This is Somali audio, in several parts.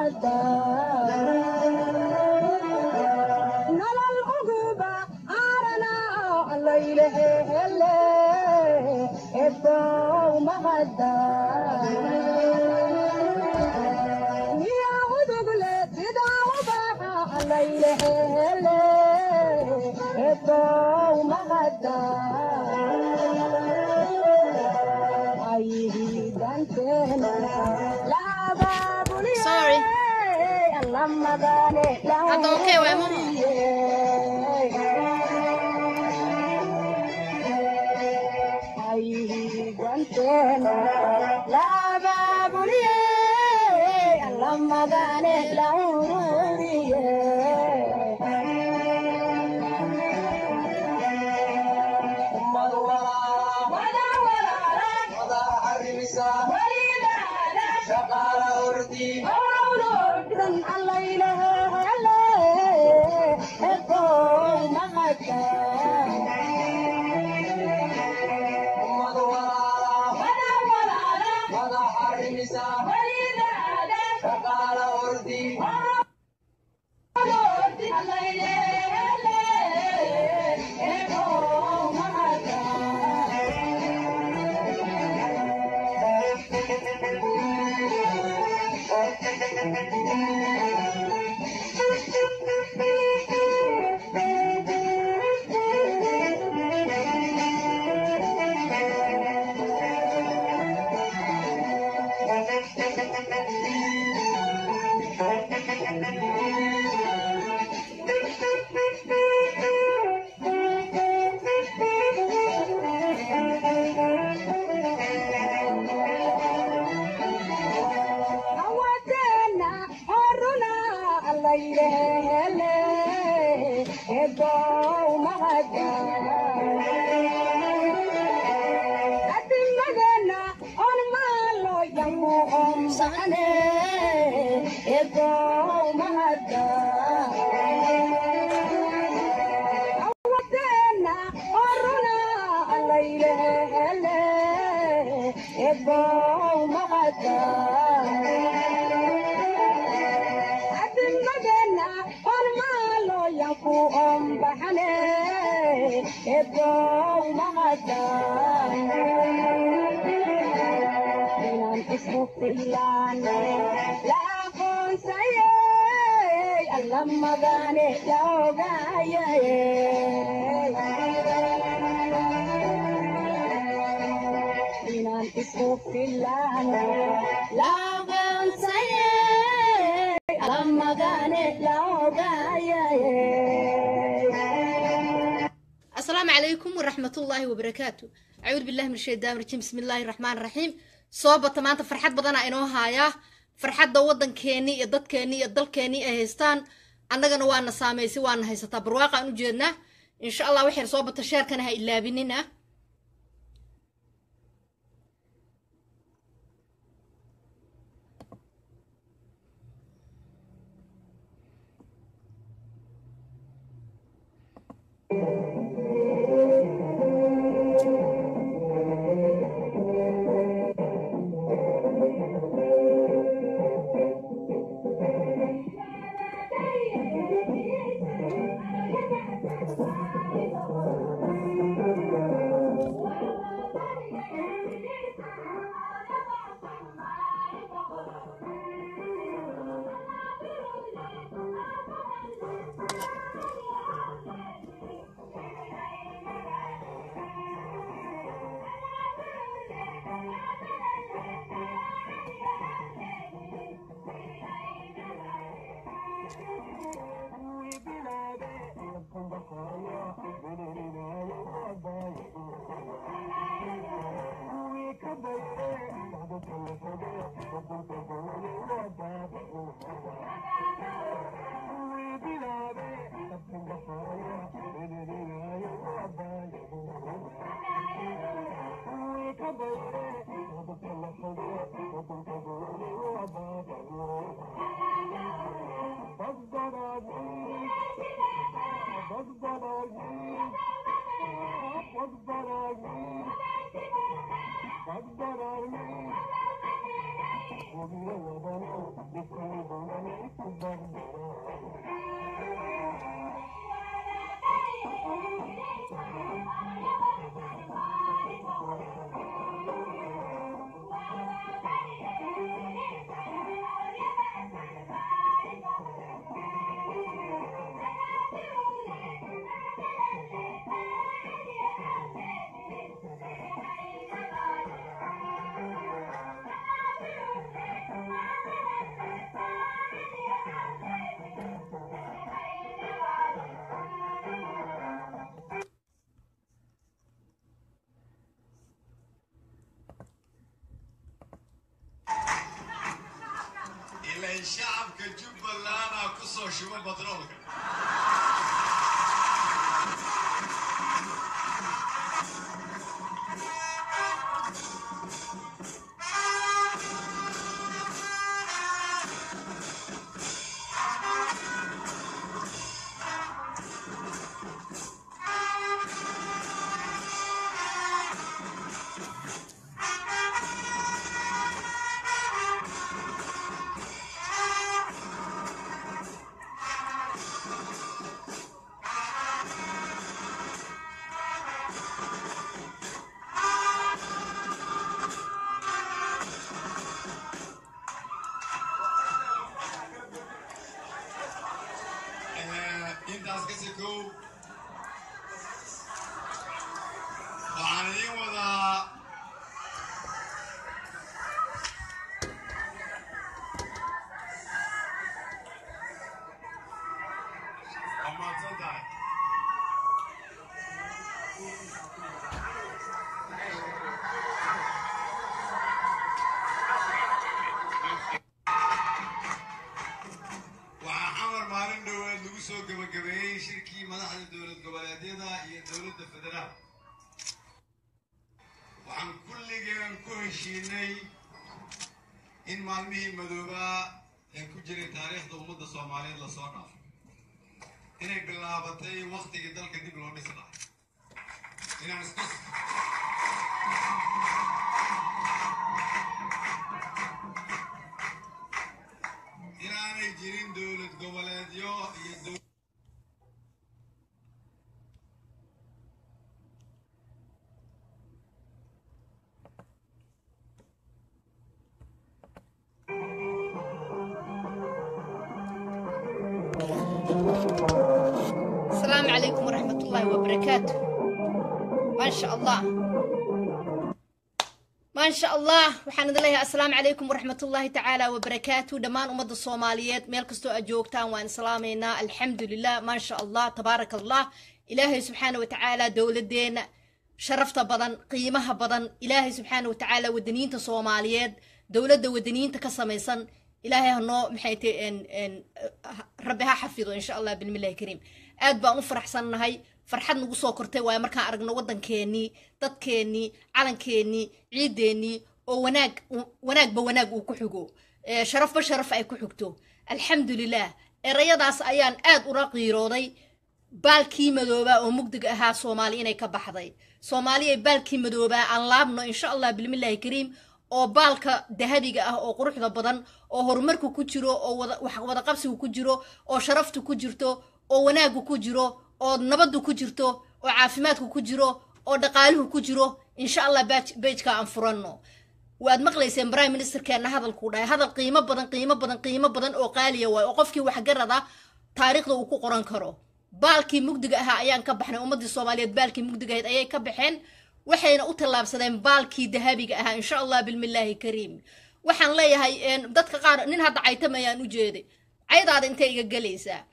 mahadda nolol uguba arana allaylehele ebow mahadda miya udugle sida ubaxa allaylehele ebow mahadda Sorry. Hadda okay waay, mama. asalaamu calaykum waraxmat ullaahi wabarakaatu acuudu billahi min shaytaan rajiim bismi illaahi raxmaan raxiim soo bata maanta farxad badanaa inoo haayaa farxadda waddankeennii iyo dadkeennii iyo dalkeennii ay haystaan annagana waana saamaysay waana haysataa barwaaqaan u jeednaa insha allah waxyar soo bata sheerkana ha ilaabinina shacabka jubbaland aa ku soo shubo batroolka Eh, intaas ka sekow waxaan idiin wadaa waa mahadsan tahay waxaa xamar maalin dhoweed lagu soo gebagabeeyey shirkii madaxda dowlad goboleedyada iyo dowladda federaal waxaan kulligeen ku heshiinay in maalmihii madoobaa ee ku jiray taariikhda ummadda soomaaliyeed lasoo dhaafo inay bilaabatay waktigii dalka dib loo dhisi lahay inaan isku inaanay jirin dowlad goboleedyo iyo dow- السلام عليكم ورحمة الله وبركاته ما شاء الله ما شاء الله waxaan idin leeyahay assalaamu calaykum waraxmat ullaahi tacaala wabarakaatu dhammaan ummadda soomaaliyeed meel kastoo aad joogtaan waan islaamaynaa alxamdulilah maa sha allah tabaaraka allah ilaahay subxaana wa tacaala dowladeena sharafta badan qiimaha badan ilaahay subxaana wa tacaala wadaniyiinta soomaaliyeed dowladda wadaniyiinta ka samaysan ilaahay hanoo maxay tahay rabbi ha xafido insha allah bilmillahi kariim aad baan u faraxsannahay farxad nagu soo kortay waayo markaan aragno waddankeenii dadkeenii calankeenii ciideennii oo wanaag wanaagba wanaag uu ku xigo ee sharafba sharaf ay ku xigto alxamdulilah erayadaas ayaan aad ula qiirooday baalkii madoobaa oo mugdiga ahaa soomaali inay ka baxday soomaaliya baalkii madoobaa aan laabno insha allah bilmillahi kariim oo baalka dahabiga ah oo quruxda badan oo horumarku ku jiro oo wada- wax wadaqabsigu ku jiro oo sharaftu ku jirto oo wanaagu ku jiro oo nabaddu ku jirto oo caafimaadku ku jiro oo dhaqaaluhu ku jiro insha allah baaj- bejka aan furanno waad maqlayseen prime ministerkeena hadalkuu dhahay hadal qiimo badan qiimo badan qiimo badan oo qaaliya waay oo qofkii waxgarada taariikhda uu ku qoran karo baalkii mugdiga ahaa ayaan ka baxnay ummadii soomaaliyeed baalkii mugdiga ahayd ayay ka baxeen waxayna u tallaabsadeen baalkii dahabiga ahaa insha allah bilmillaahi kariim waxaan leeyahay een, dadka qaar nin hadda caytamayaan u jeeday caydaada intay iga gelaysaa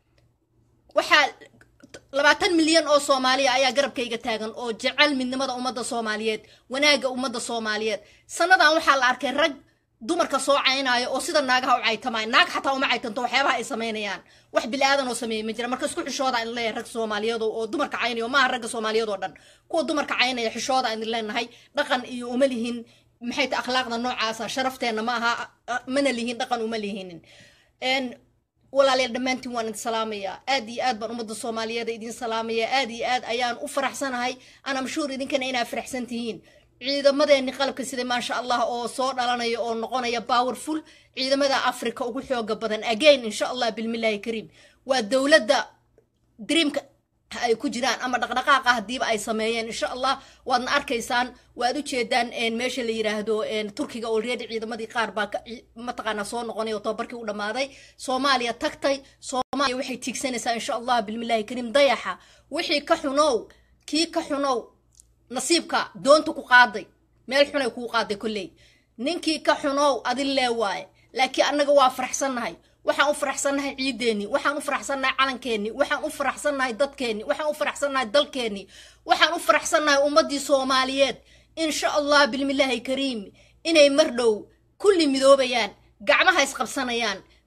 waxaa labaatan milyan oo soomaaliya ayaa garabkayga taagan oo jecel midnimada ummadda soomaaliyeed wanaagga ummadda soomaaliyeed sannadan waxaa la arkay rag dumarka soo caynaayo oo sida naagaha u caytamaayo naag xataa uma caytanto waxyaabaha ay samaynayaan wax bilaadan oo sameeya ma jira marka isku xishooda in leeyahay rag soomaaliyeed oo oo dumarka caynayo maaha ragga soomaaliyeed oo dhan kuwa dumarka caynaya xishooda aan leenahay dhaqan iyo uma lihin maxay ta akhlaaqda noocaasa sharafteenna ma aha a- mana lihin dhaqan uma lihinin een walaalayaal dhammaantiin waan idin salaamayaa aad iyo aad baan ummadda soomaaliyeed idin salaamayaa aad iyo aad ayaan u faraxsanahay ana mashhuur idinkana inaa faraxsan tihiin ciidamadeeni qalabka sida maasha allah oo soo dhalanaya oo noqonaya powerful ciidamada africa ugu xooga badan again insha allah bilmillahi kariim waa dowladda dreamka ay ku jiraan ama dhaqdhaqaaqa hadiiba ay sameeyeen insha allah waadna arkaysaan waad u jeedaan een, meesha la yiraahdo een, turkiga already ciidamadii qaar baa ka- ci- mataqaanaa soo noqonay oo tababarkii u dhammaaday soomaaliya tagtay soomaaliya waxay tiigsanaysaa insha allah bilmillahi kariim dayaxa wixii ka xunow kii ka xunow nasiibka doonta ku qaaday meel xunay kuu qaaday kolley ninkii ka xunow adin lee waaye laakiin annaga waa faraxsannahay waxaan u faraxsannahay ciideennii waxaan u faraxsannahay calankeenni waxaan u faraxsannahay dadkeenni waxaan u faraxsannahay dalkeenni waxaan u faraxsannahay ummaddii soomaaliyeed insha allah bilmillaahi kariim inay mar dhow kulli midoobayaan gacmaha isqabsanayaan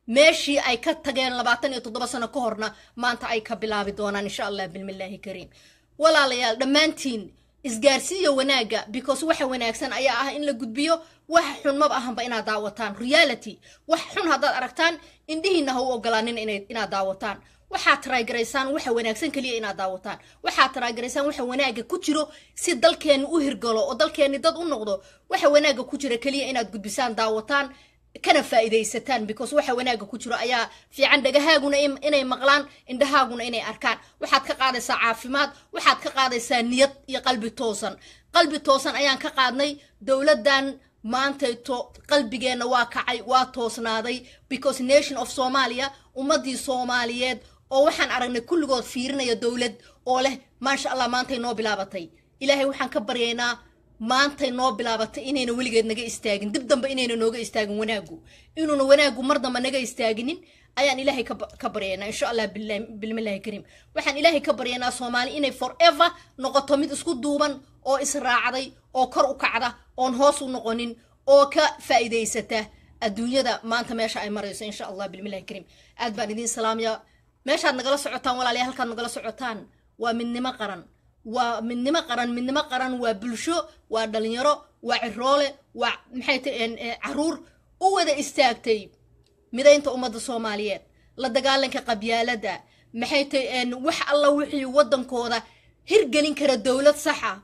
meeshii ay ka tageen labaatan iyo toddoba sano ka horna maanta ay ka bilaabi doonaan insha allah bilmillaahi kariim walaalayaal dhammaantiin isgaarsiiya wanaagga because waxa wanaagsan ayaa ah in la gudbiyo wax xun maba ahanba inaad daawataan reality wax xun haddaad aragtaan indhihiina ha u ogolaanin inay- inaad daawataan waxaad taraagaraysaan waxa wanaagsan keliya inaad daawataan waxaad taraagaraysaan waxa wanaagga ku jiro si dalkeenni u hirgalo oo dalkeenni dad u noqdo waxa wanaagga ku jira keliya inaad gudbisaan daawataan kana faa'iidaysataan because waxa wanaagga ku jiro ayaa fiican dhagahaaguna in- inay maqlaan indhahaaguna inay arkaan waxaad ka qaadaysaa caafimaad waxaad ka qaadaysaa niyad iyo qalbi toosan qalbi toosan ayaan ka qaadnay dowladdan maantayto qalbigeenna waa kacay waa toosnaaday because nation of somalia ummadii soomaaliyeed oo waxaan aragnay kulligood fiirinaya dowlad oo leh maasha allah maantay noo bilaabatay ilaahay waxaan ka baryaynaa maantay noo bilaabatay inayna weligeed naga istaagin dib dambe inayna nooga istaagin wanaagu inuuna wanaagu mar damba naga istaaginin ayaan ilaahay ka ba- ka baryaynaa insha allah billahi- bilmillahi kariim waxaan ilaahay ka baryaynaa soomaali inay forever noqoto mid isku duuban oo israacday oo kor u kacda oon hoos u noqonin oo ka faa'iidaysata adduunyada maanta meesha ay marayso insha allah bilmillahi kariim aad baan idiin salaamaya meeshaad nagala socotaan walaalayaal halkaad nagala socotaan waa midnimo qaran waa midnimo qaran midnimo qaran waa bulsho waa dhalinyaro waa ciroole waa maxay tahay caruur u wada istaagtay midaynta ummadda soomaaliyeed la dagaalanka qabyaaladda maxay tahay wax alla wixii waddankooda hirgelin kara dowlad saxa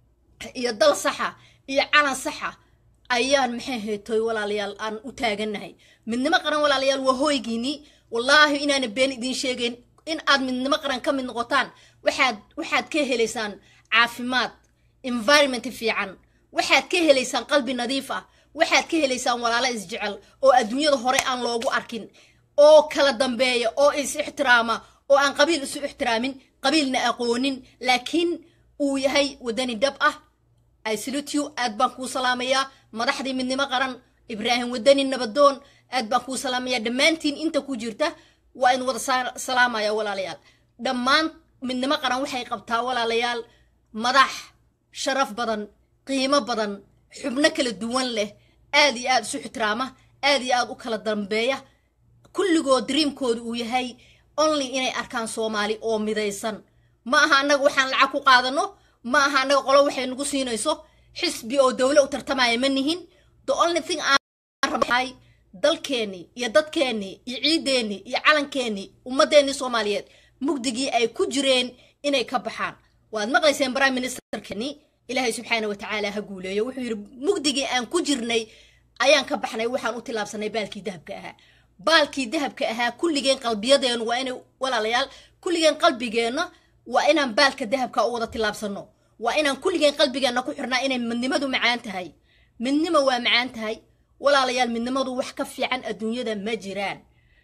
iyo dal saxa iyo calan saxa ayaan maxay haytoy walaalayaal aan u taagannahay midnimo qaran walaalayaal waa hooygiinii wallaahi inaana been idiin sheegayn in aad midnimo qaran ka mid noqotaan waxaad waxaad ka helaysaan caafimaad environment fiican waxaad ka helaysaan qalbi nadiif ah waxaad ka helaysaan walaalo isjecel oo adduunyada hore aan loogu arkin oo kala dambeeya oo is ixtiraama oo aan qabiil isu ixtiraamin qabiilna aqoonin laakiin uu yahay wadani dhab ah I salute you aad baan kuu salaamayaa madaxdii midnimo qaran ibraahim wadani nabadoon aad baan kuu salaamayaa dhammaantiin inta ku jirta waa in wada sa- salaamaya walaalayaal dhammaan midnimo qaran waxay qabtaa walaalayaal madax sharaf badan qiimo badan xubno kala duwan leh aad iyo aad isu ixtiraama aad iyo aad u kala dambeeya kulligood dreamkooda uu yahay only inay arkaan soomaali oo midaysan ma aha annaga waxaan lacag ku qaadano ma aha annaga qolo waxay nagu siinayso xisbi oo dowle u tartamaya ma nihin the only thing aan rabnahay dalkeennii iyo dadkeennii iyo ciideennii iyo calankeenii ummadeennii soomaaliyeed mugdigii ay ku jireen inay ka baxaan waad maqlayseen prime ministerkeni ilaahay subxaana wa tacaala ha guuleeyo wuxuu yidhi mugdigii aan ku jirnay ayaan ka baxnay waxaan u tilaabsanay baalkii dahabka ahaa baalkii dahabka ahaa kulligeen qalbiyadeenu waa inay walaalayaal kulligeen qalbigeenna waa inaan baalka dahabka u wada tilaabsano waa inaan kulligeen qalbigeenna ku xirnaa inay midnimadu macaan tahay midnimo waa macaan tahay walaalayaal midnimadu wax ka fiican adduunyada ma jiraan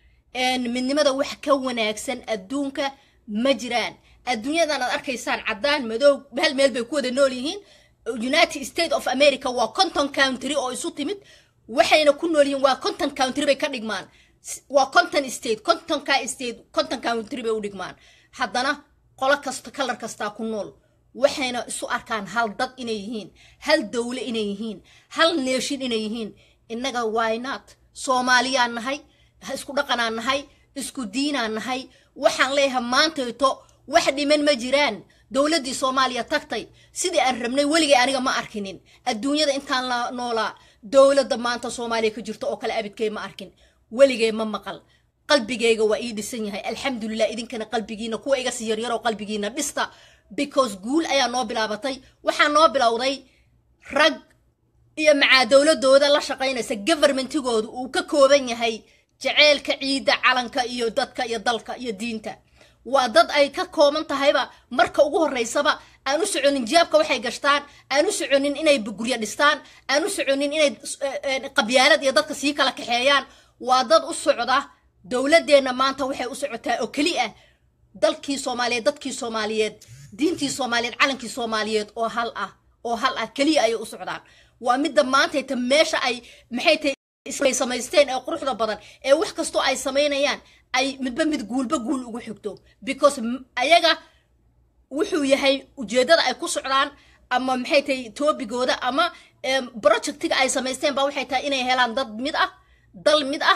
midnimada wax ka wanaagsan adduunka ma jiraan adduunyadan aad arkaysaan caddaan madow hal meel bay ku wada nool yihiin united states of america waa conton country oo isu timid waxayna ku nool yihiin waa conton country bay ka dhigmaan waa conton state contonka state conton country bay u dhigmaan haddana qolo kasta kalar kastaa ku nool waxayna isu arkaan hal dad inay yihiin hal dowle inay yihiin hal neeshin inay yihiin innaga wynot soomaaliyaan nahay isku dhaqanaan nahay isku diinaan nahay waxaan leeyahay maantayto wax dhiman ma jiraan dowladdii soomaaliya tagtay sidii aan rabnay weligay aniga ma arkinin adduunyada intaan la noolaa dowladda maanta soomaaliya ka jirto oo kale abidkay ma arkin weligay ma maqal qalbigayga waa ii dhisan yahay alxamdulilah idinkana qalbigiina kuwa iga sii yaryaroo qalbigiina dhista because guul ayaa noo bilaabatay waxaa noo bilowday rag iyo macaa dowladooda la shaqaynaysa governmentigooda uu ka kooban yahay jaceylka ciidda calanka iyo dadka iyo dalka iyo diinta waa dad ay ka kooban tahayba marka ugu horeysaba aan u soconin jiyaabka waxay gashtaan aan u soconin inay guryo dhistaan aan u soconin inay qabyaalad iyo dadka sii kala kaxeeyaan waa dad u socda dowladeenna maanta waxay u socotaa oo keli ah dalkii soomaaliyeed dadkii soomaaliyeed diintii soomaaliyeed calankii soomaaliyeed oo hal ah oo hal ah keliya ayay u socdaan waa midda maantayta meesha ay maxay tahay samaysteen ee quruxda badan ee wax kastoo ay samaynayaan ay midba mid guulba guul ugu xigto because ayaga wuxuu yahay ujeeddada ay ku socdaan ama maxay tahay toobigooda ama projectiga ay samaysteen ba waxay tahay inay helaan dad mid ah dal mid ah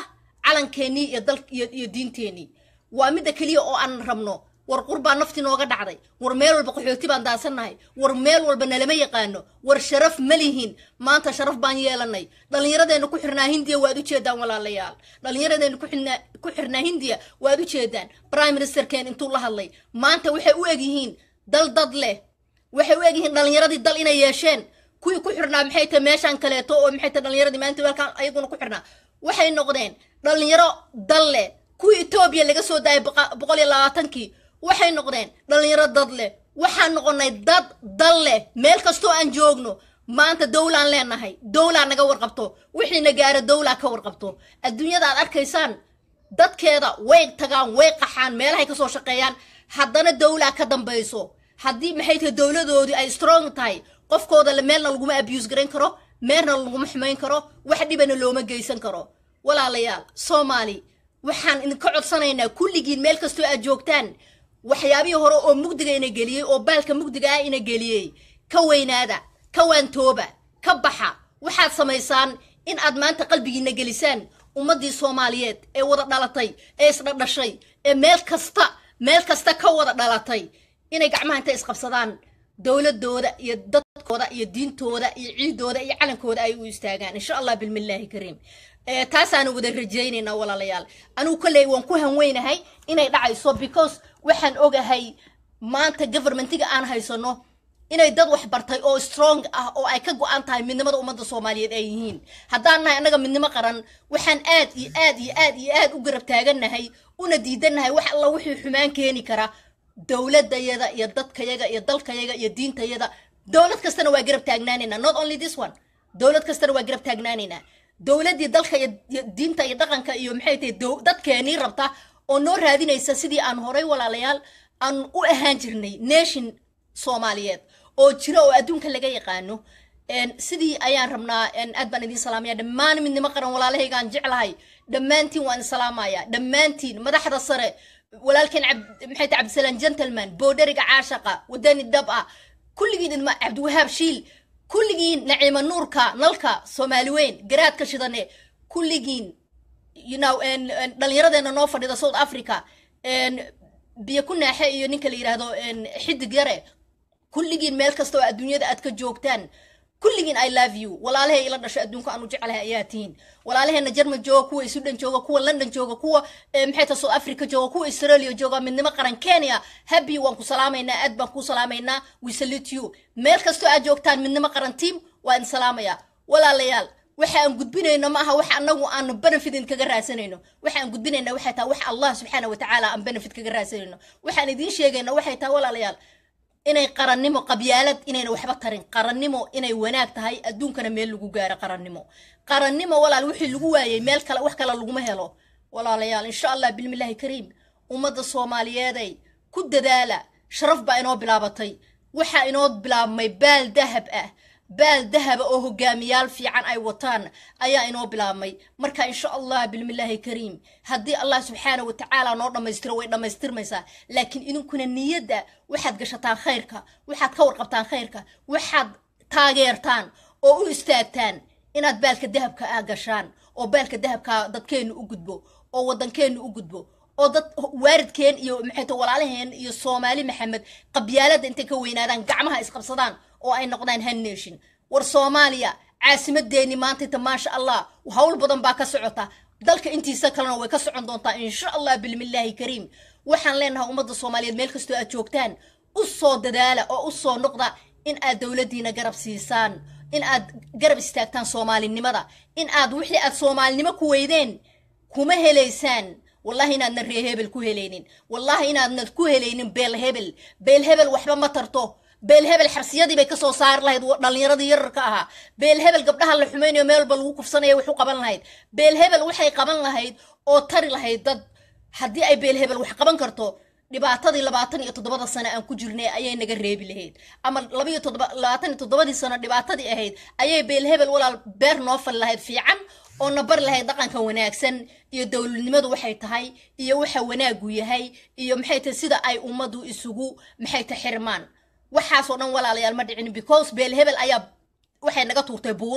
calankeenii iyo dal iyo iyo diinteenii waa midda keliya oo aan rabno war qurbaa nafti nooga dhacday war meel walba qaxooti baan daadsannahay war meel walba nalama yaqaano war sharaf ma lihin maanta sharaf baan yeelanay dhallinyaradeenna ku xirnaa hindiya waad ujeedaan walaalayaal dhallinyaradeenna ku xirnaa ku xirnaa hindiya waad ujeedaan prime ministerkeen intuu la hadlay maanta waxay u eg yihiin dal dad leh waxay u eg yihiin dhallinyaradii dal inay yeesheen kuwii ku xirnaa maxay tahay meeshaan kaleeto oo maxay tahay dhallinyaradii maalinta weelkaan ayaguna ku xirnaa waxay noqdeen dhallinyaro dal leh kuwii etoobiya laga soo daayay boqa- boqol iyo labaatankii waxay noqdeen dhallinyaro dad leh waxaan noqonay dad dal leh meel kastoo aan joogno maanta dowlaan leenahay dowlaa naga warqabto wixiina gaaro dowlaa ka warqabto adduunyada aad arkaysaan dadkeeda way tagaan way qaxaan meelahay kasoo shaqeeyaan haddana dowlaa ka dambayso haddii maxay tahay dowladoodii ay strong tahay qofkooda la- meelna laguma abuse garayn karo meelna laguma xumayn karo wax dhibana looma geysan karo walaalayaal soomaali waxaan idinka codsanaynaa kulligiin meel kastoo aad joogtaan waxyaabihii hore oo mugdiga ina geliyey oo baalka mugdiga ah ina geliyey ka weynaada ka waantooba ka baxa waxaad samaysaan in aad maanta qalbigiina gelisaan ummaddii soomaaliyeed ee wada dhalatay ee isdhadhashay ee meel kasta meel kasta ka wada dhalatay inay gacmaha inta isqabsadaan dowladooda iyo dadkooda iyo diintooda iyo ciidooda iyo calankooda ay u istaagaan insha allah bilmillaahi kariim Eh, taasaanu wada rajaynaynaa walaalayaal anigu kolley waan ku hanweynahay inay dhacayso because waxaan ogahay maanta governmentiga aan haysano inay dad wax bartay oo strong ah oo ay ka go-an tahay midnimada ummadda soomaaliyeed ay yihiin haddaan nahay annaga midnimo qaran waxaan aad iyo aad iyo aad iyo aad u garab taagannahay una diidannahay wax alla wixii xumaan keeni kara dowladayada iyo dadkayaga iyo dalkayaga iyo diintayada dowlad kastana waa garab taagnaanaynaa not only this one dowlad kastana waa garab taagnaanaynaa dowladdii dalka iyo iyo diinta iyo dhaqanka iyo maxay tahay dow- dadkeenii rabta oo noo raadinaysa sidii aan horay walaalayaal aan u ahaan jirnay nation soomaaliyeed oo jira oo adduunka laga yaqaano En, sidii ayaan rabnaa en, aad baan idin salaamaya dhammaan midnimo qaran walaalahaygaan jeclahay dhammaantiin waan idin salaamaya dhammaantiin madaxda sare walaalkeen cab- maxay tahay cabdisalaam gentleman boodheriga caashaqa wadani dhab ah kulligiin idma cabdiwahaab shiil kulligiin naciima nuurka nalka soomaali weyn garaadka shidane kulligiin you know en- en, dhallinyaradeena noo fadhida south africa en, biyo ku naaxe iyo ninka la yidhaahdo en, xidig yare kulligiin meel kasta oo adduunyada aad ka joogtaan kulligiin i love you walaalahay ila dhasho adduunka aanu jeclahay ayaa tihiin walaalaheena jerman jooga kuwa sudan jooga kuwa london jooga kuwa eh, maxay tahay south africa jooga kuwa australia jooga midnimo qaran kenya happy waan ku salaamaynaa aad baan ku salaamaynaa we salute you meel kastoo aad joogtaan midnimo qaran team waa idin salaamaya walaalayaal waxa aan gudbinayno ma aha wax anagu aan benefit kaga raadsanayno waxa aan gudbinayna waxay tahay wax allah subxaana watacaala aan benefit kaga raadsanayno waxaan idiin sheegayna waxay tahay walaalayaal inay qarannimo qabyaalad inayna waxba tarin qarannimo inay wanaag tahay adduunkana meel lagu gaaro qarannimo qarannimo walaal wixii lagu waayey meel kale wax kale laguma helo walaalayaal insha allah bilmillaahi kariim ummadda soomaaliyeeday ku dadaala sharaf baa inoo bilaabatay waxaa inoo bilaabmay baal dahab ah baal dahaba oo hogaamiyaal fiican ay wataan ayaa inoo bilaabmay marka insha allah bilmillaahi kariim haddii allah subxaana wa tacaala noo dhammaystiro way dhammaystirmaysaa laakiin idinkuna niyadda waxaad gashataan khayrka waxaad ka warqabtaan khayrka waxaad taageertaan oo u istaagtaan inaad baalka dahabka ah gashaan oo baalka dahabka dadkeennu u gudbo oo waddankeennu u gudbo oo dad waaridkeen iyo maxay tahay walaalaheen iyo soomaali maxamed qabyaaladda intay ka weynaadaan gacmaha isqabsadaan oo ay noqdaan han nation war soomaaliya caasimadeeni maantayta maasha allah hawl badan baa ka socota dalka intiisa kalena way ka socon doontaa insha allah bilmillaahi kariim waxaan leenahay ummadda soomaaliyeed meel kastoo aad joogtaan u soo dadaala oo u soo noqda in aad dowladdiina garab siisaan in aad garab istaagtaan soomaalinimada in aad wixii aad soomaalinimo ku weydeen kuma helaysaan wallahi inaadna ree hebel ku helaynin wallahi inaadna ku helaynin beel hebel beel hebel waxba ma tarto beel hebel xabsiyadii bay kasoo saari lahayd wa- dhallinyaradii yararka ahaa beel hebel gabdhaha la xumaynayo meel walba lagu kufsanaya wax u qaban lahayd beel hebel waxay qaban lahayd oo tari lahayd dad haddii ay beel hebel wax qaban karto dhibaatadii labaatan iyo toddobada sano aan ku jirnay ayay naga reebi lahayd ama labaiyo toddoba labaatan iyo toddobadii sano dhibaatadii ahayd ayay beel hebel walaal beer noo fali lahayd fiican oo na bari lahayd dhaqanka wanaagsan iyo dowladnimadu waxay tahay iyo waxa wanaagu yahay iyo maxay tahay sida ay ummaddu isugu maxay tahay xirmaan waxaasoo dhan walaalayaal ma dhicin because beel hebel ayaa waxay naga tuurtay buuro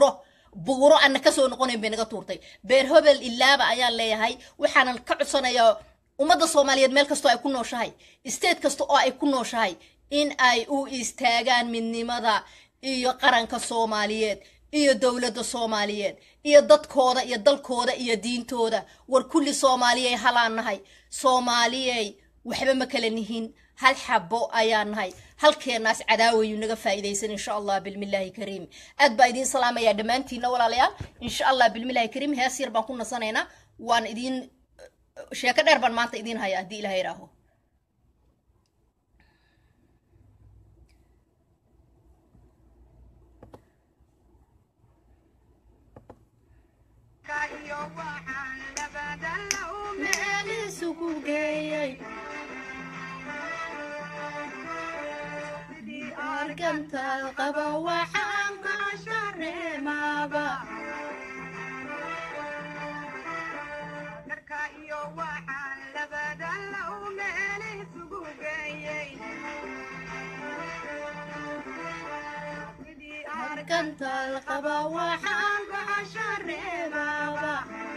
buuro ana kasoo noqonayn bay naga tuurtay beer hobel ilaaba ayaan leeyahay waxaanan ka codsanayaa ummadda soomaaliyeed meel kastoo ay ku nooshahay state kasta oo ay ku nooshahay in ay u istaagaan midnimada iyo qaranka soomaaliyeed iyo dowladda soomaaliyeed iyo dadkooda iyo dalkooda iyo diintooda war kulli soomaaliyey halaan nahay soomaaliyey waxba ma kala nihin hal xabo ayaan nahay halkeenaas cadaawayuu naga faa'iidaysan insha allah bilmillaahi kariim aad baa idiin salaamayaa dhammaantiinna walaalayaal insha allah bilmillaahi kariim hees yar baan ku nasanaynaa waan idiin sheeko dheer baan maanta idiin haya haddii ilaha idhaaho meel isugu geeyay argantaal qaba waxaan ka shareemaaba argantaal qaba waxaan ka shareemaaba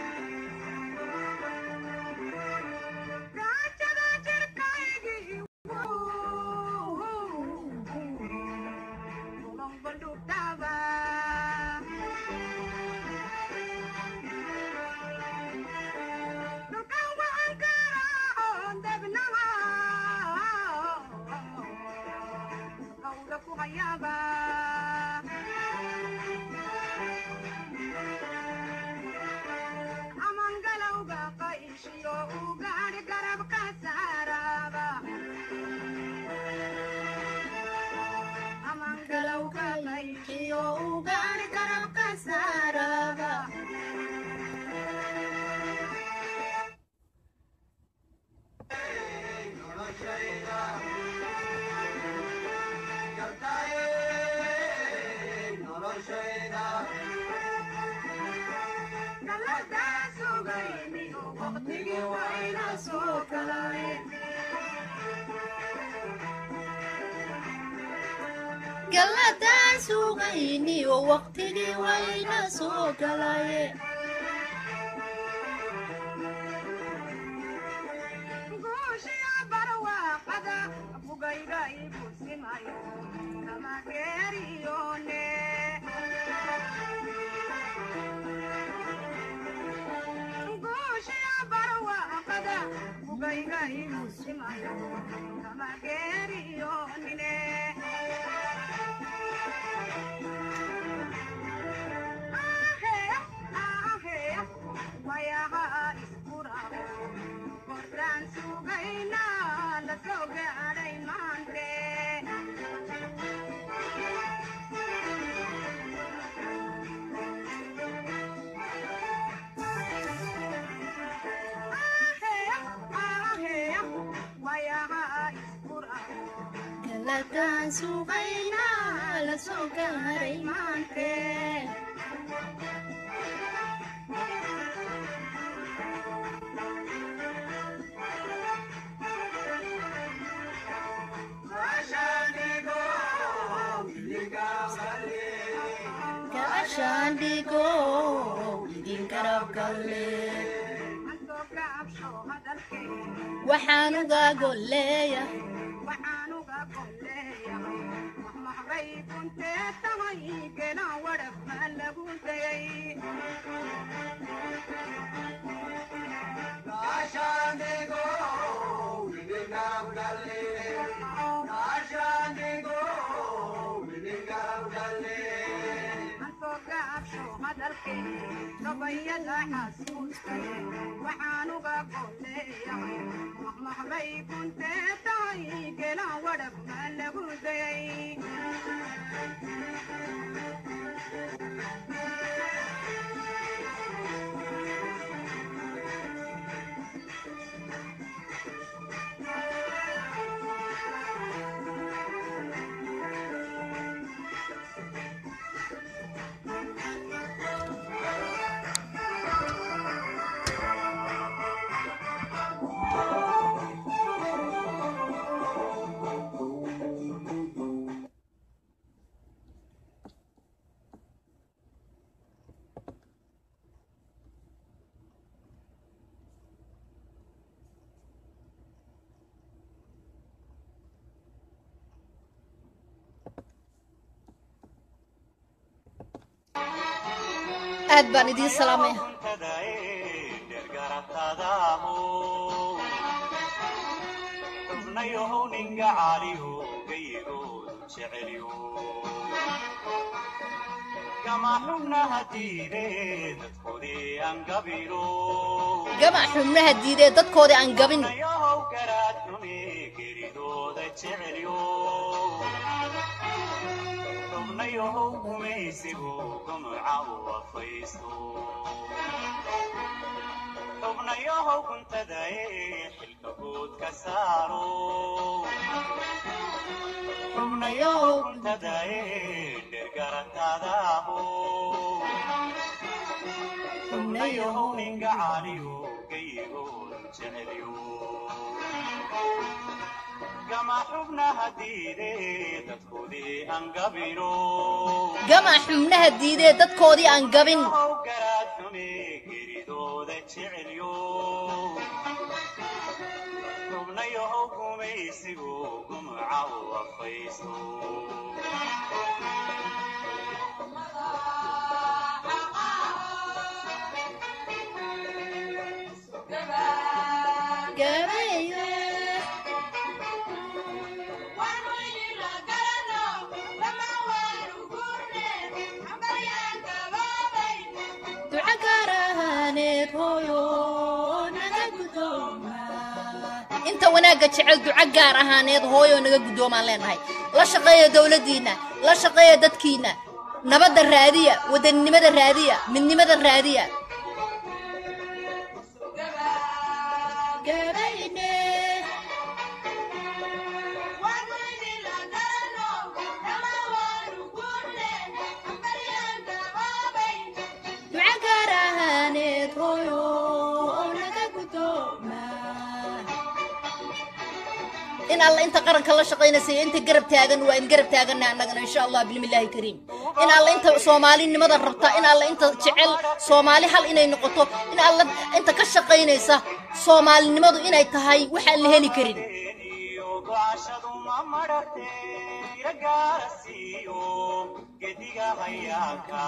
galowga layqiyo ugaari garabka saaraba galadaan sugayni oo waqtigii wayna soo galaye galadaan sugayna la soo gaaray maante gaashaan dhigo idin garab galle waxaan uga golleeya aad baan idiin salaamaya xubnayahow ninga caaliyo gayigoodu jecelyo gama xubnaha diide dadkoodii aan gabino gamac xubnaha diidee dadkoodii aan gabin xubnayahow garaad xume geridooda jecelyo xubnayahow gumaysigu gumuca u afaysto xubnayahow kuntadae xilka guud ka saaro xubnayahow kuntadae dhergarantadaabo xubnayahow ninga caaliyo gayigoodu jecelyo gama xubnaha diide dadkoodii aan gabino gamac xubnaha diidee dadkoodii aan gabin how garaad xume geridooda jecelyo xubnayahow gumaysigu gumuca u afaysto duca gaarahaaneed hooyo naga guddooma inta wanaagga jecel duco gaar ahaaneed hooyo naga guddoomaan leenahay la shaqeeya dowladdiinna la shaqeeya dadkiinna nabadda raadiya wadaninimada raadiya midnimada raadiya Gabayne. duca gaar ahaaneed hooyo naga guddooma in alla inta qaranka la shaqaynaysa iyo inta garab taagan waa in garab taaganna annagana insha allah bilmillaahi kariim in alla inta soomaalinimada rabta in alla inta jecel soomaali hal inay noqoto in alla inta ka shaqaynaysa soomaalinimadu inay tahay waxaan la heli karin iyo gocashadu ma madhate iragaara siiyo gediga hayaanka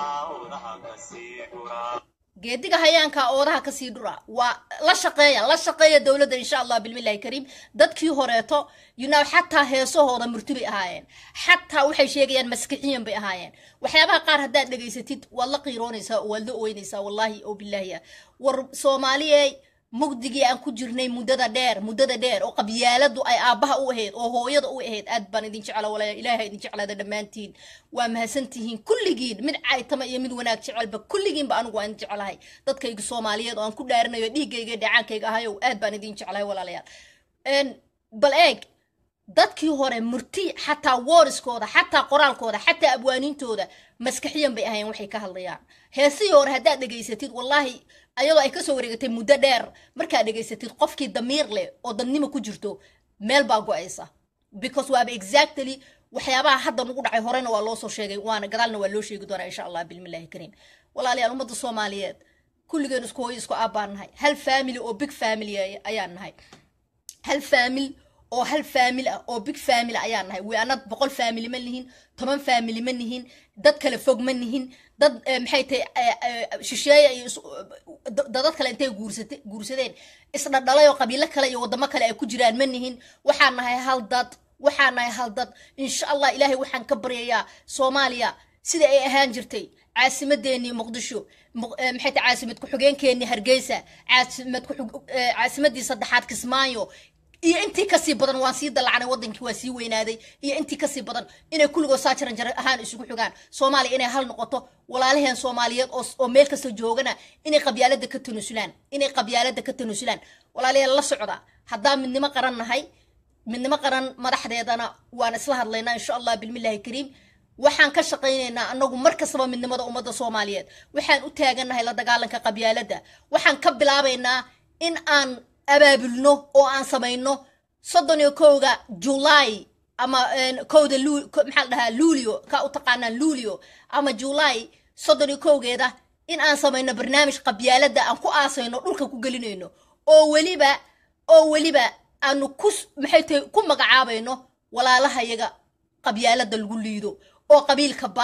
odaha ka sii gura geediga hayaanka oodaha kasii dhura waa la shaqeeya la shaqeeya dowladda insha allah bilmillahi kariim dadkii horeeto you know xataa heesahooda murti bay ahaayeen xataa waxay sheegayaan maskixiyan bay ahaayeen waxyaabaha qaar haddaad dhegaysatid waad la qiiroonaysaa oo waad la ooynaysaa wallaahi oo bilaahi ah war soomaaliyey mugdigii aan ku jirnay muddada dheer muddada dheer oo qabyaaladu ay aabbaha u ahayd oo hooyada u ahayd aad baan idin jecla walaal ilaahay idin jeclaada dhammaantiin waa mahadsantihiin kulligiin mid caytama iyo mid wanaag jecelba kulligiinba anigu waan idin jeclahay dadkayga soomaaliyeed oo aan ku dhaarinayo dhiiggayga iyo dhacaankayga ahayow aad baan idin jeclahay walaalayaal Een, bal eeg dadkii hore murti xataa wooriskooda xataa qoraalkooda xataa abwaaniintooda maskaxiyan bay ahayn waxay ka hadlayaan heesihii hore haddaad dhegaysatid wallaahi ayadoo ay kasoo wareegatay muddo dheer markaad dhegaysatid qofkii damiir leh oo dadnimo ku jirto meel baa go-aysa because waaba exactly waxyaabaha hadda nugu dhacay horena waa loo soo sheegay waana gadaalna waa loo sheegi doonaa insha allah bilmillahi kariim walaalayaal ummadda soomaaliyeed kulligeen isku hooyo isku aabbaan nahay hal family oo big family ay- ayaan nahay hal faamil oo hal faamil ah oo big faamil ayaan nahay we anad boqol faamili ma nihin toban faamili ma nihin dad kale fog ma nihin dad eh, maxay tahay eh, eh, shisheeye iyo is- da- dadad kale intay guursate guursadeen isdhadhalay oo qabiilo kale iyo wadamo kale ay ku jiraan ma nihin waxaan nahay hal dad waxaan nahay hal dad insha allah ilaahay waxaan ka baryayaa soomaaliya sida ay ahaan jirtay caasimadeenii muqdisho Muq- eh, maxay tahay caasimad ku-xigeenkeenii hargeysa caasimad ku-xig- eh, caasimadii saddexaad kismaayo iyo intii kasii badan waan sii dalacanay wadankii waa sii weynaaday iyo intii kasii badan inay kulligoo saajaran jar ahaan isugu xigaan soomaaliya inay hal noqoto walaalaheen soomaaliyeed oo oo meel kasta joogana inay qabyaalada ka tanusulaan inay qabyaalada ka tanusulaan walaalayaal la socda haddaan midnimo qaran nahay midnimo qaran madaxdeedana waan isla hadlaynaa insha allah bilmillahi kariim waxaan ka shaqaynaynaa anagu mar kastaba midnimada ummadda soomaaliyeed waxaan u taagannahay la dagaalanka qabyaaladda waxaan ka bilaabaynaa in aan abaabulno oo aan samayno soddon iyo kowga july ama een, kowda Lu- ko- maxaa la dhahaa luulio ka u taqaanaan luulio ama july soddon iyo kowgeeda in aan samayno barnaamij qabyaaladda aan ku aasayno dhulka ku gelinayno oo weliba oo weliba aanu ku s- maxay tahay ku magacaabayno walaalahayaga qabyaalada lagu liido oo qabiilka baas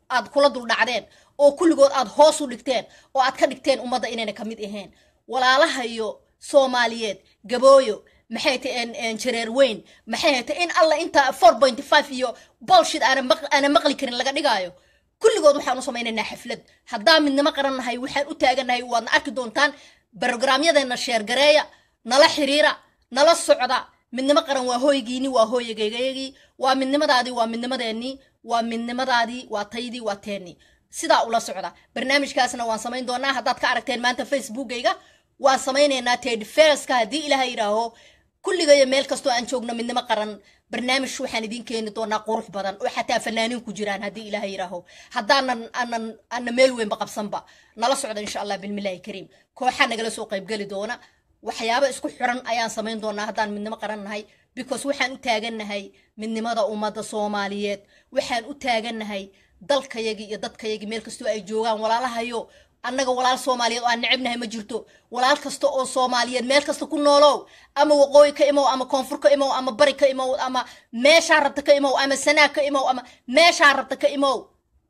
aad kula duldhacdeen oo kulligood aad hoos u dhigteen oo aad ka dhigteen ummadda inayna ka mid ahayn walaalaha iyo soomaaliyeed gabooyo maxay tahay jareer weyn maxay tahay in alla inta four point five iyo bolshid aana maq aana maqli karin laga dhigaayo kulligood waxaan u samaynaynaa xaflad haddaan midnimo qarannahay waxaan u taagannahay waadna arki doontaan barogramyadeena sheergareeya nala xiriira nala socda midnimo qaran waa hooygiini waa hooyagaygayagii waa midnimadaadii waa midnimadeennii waa midnimadaadii waa taydii waa teennii sidaa ula socda barnaamijkaasna waan samayn doonaa haddaad ka aragteen maanta facebookayga waan samaynaynaa ted ferska haddii ilaahay yidhaaho kulligayo meel kastoo aan joogno midnimo qaran barnaamij waxaan idiin keeni doonaa qurux badan oo xataa fanaaniin ku jiraan haddii ilaahay yidhaaho haddaanan anan ana meel weynba qabsanba nala socda insha allah bilmillaahi kariim kooxaa nagala soo qaybgeli doona waxyaabo isku xiran ayaan samayn doonaa haddaan midnimo qaran nahay because waxaan u taagannahay midnimada ummadda soomaaliyeed waxaan u taagannahay dalkayagii iyo dadkayagii meel kastoo ay joogaan walaalahayo annaga walaal soomaaliyeed oo aan necebnahay ma jirto walaal kasta oo soomaaliyeed meel kasta ku noolow ama waqooyi ka imow ama koonfur ka imow ama bari ka imow ama meeshaa rabta ka imow ama sanaag ka imow ama meeshaa rabta ka imow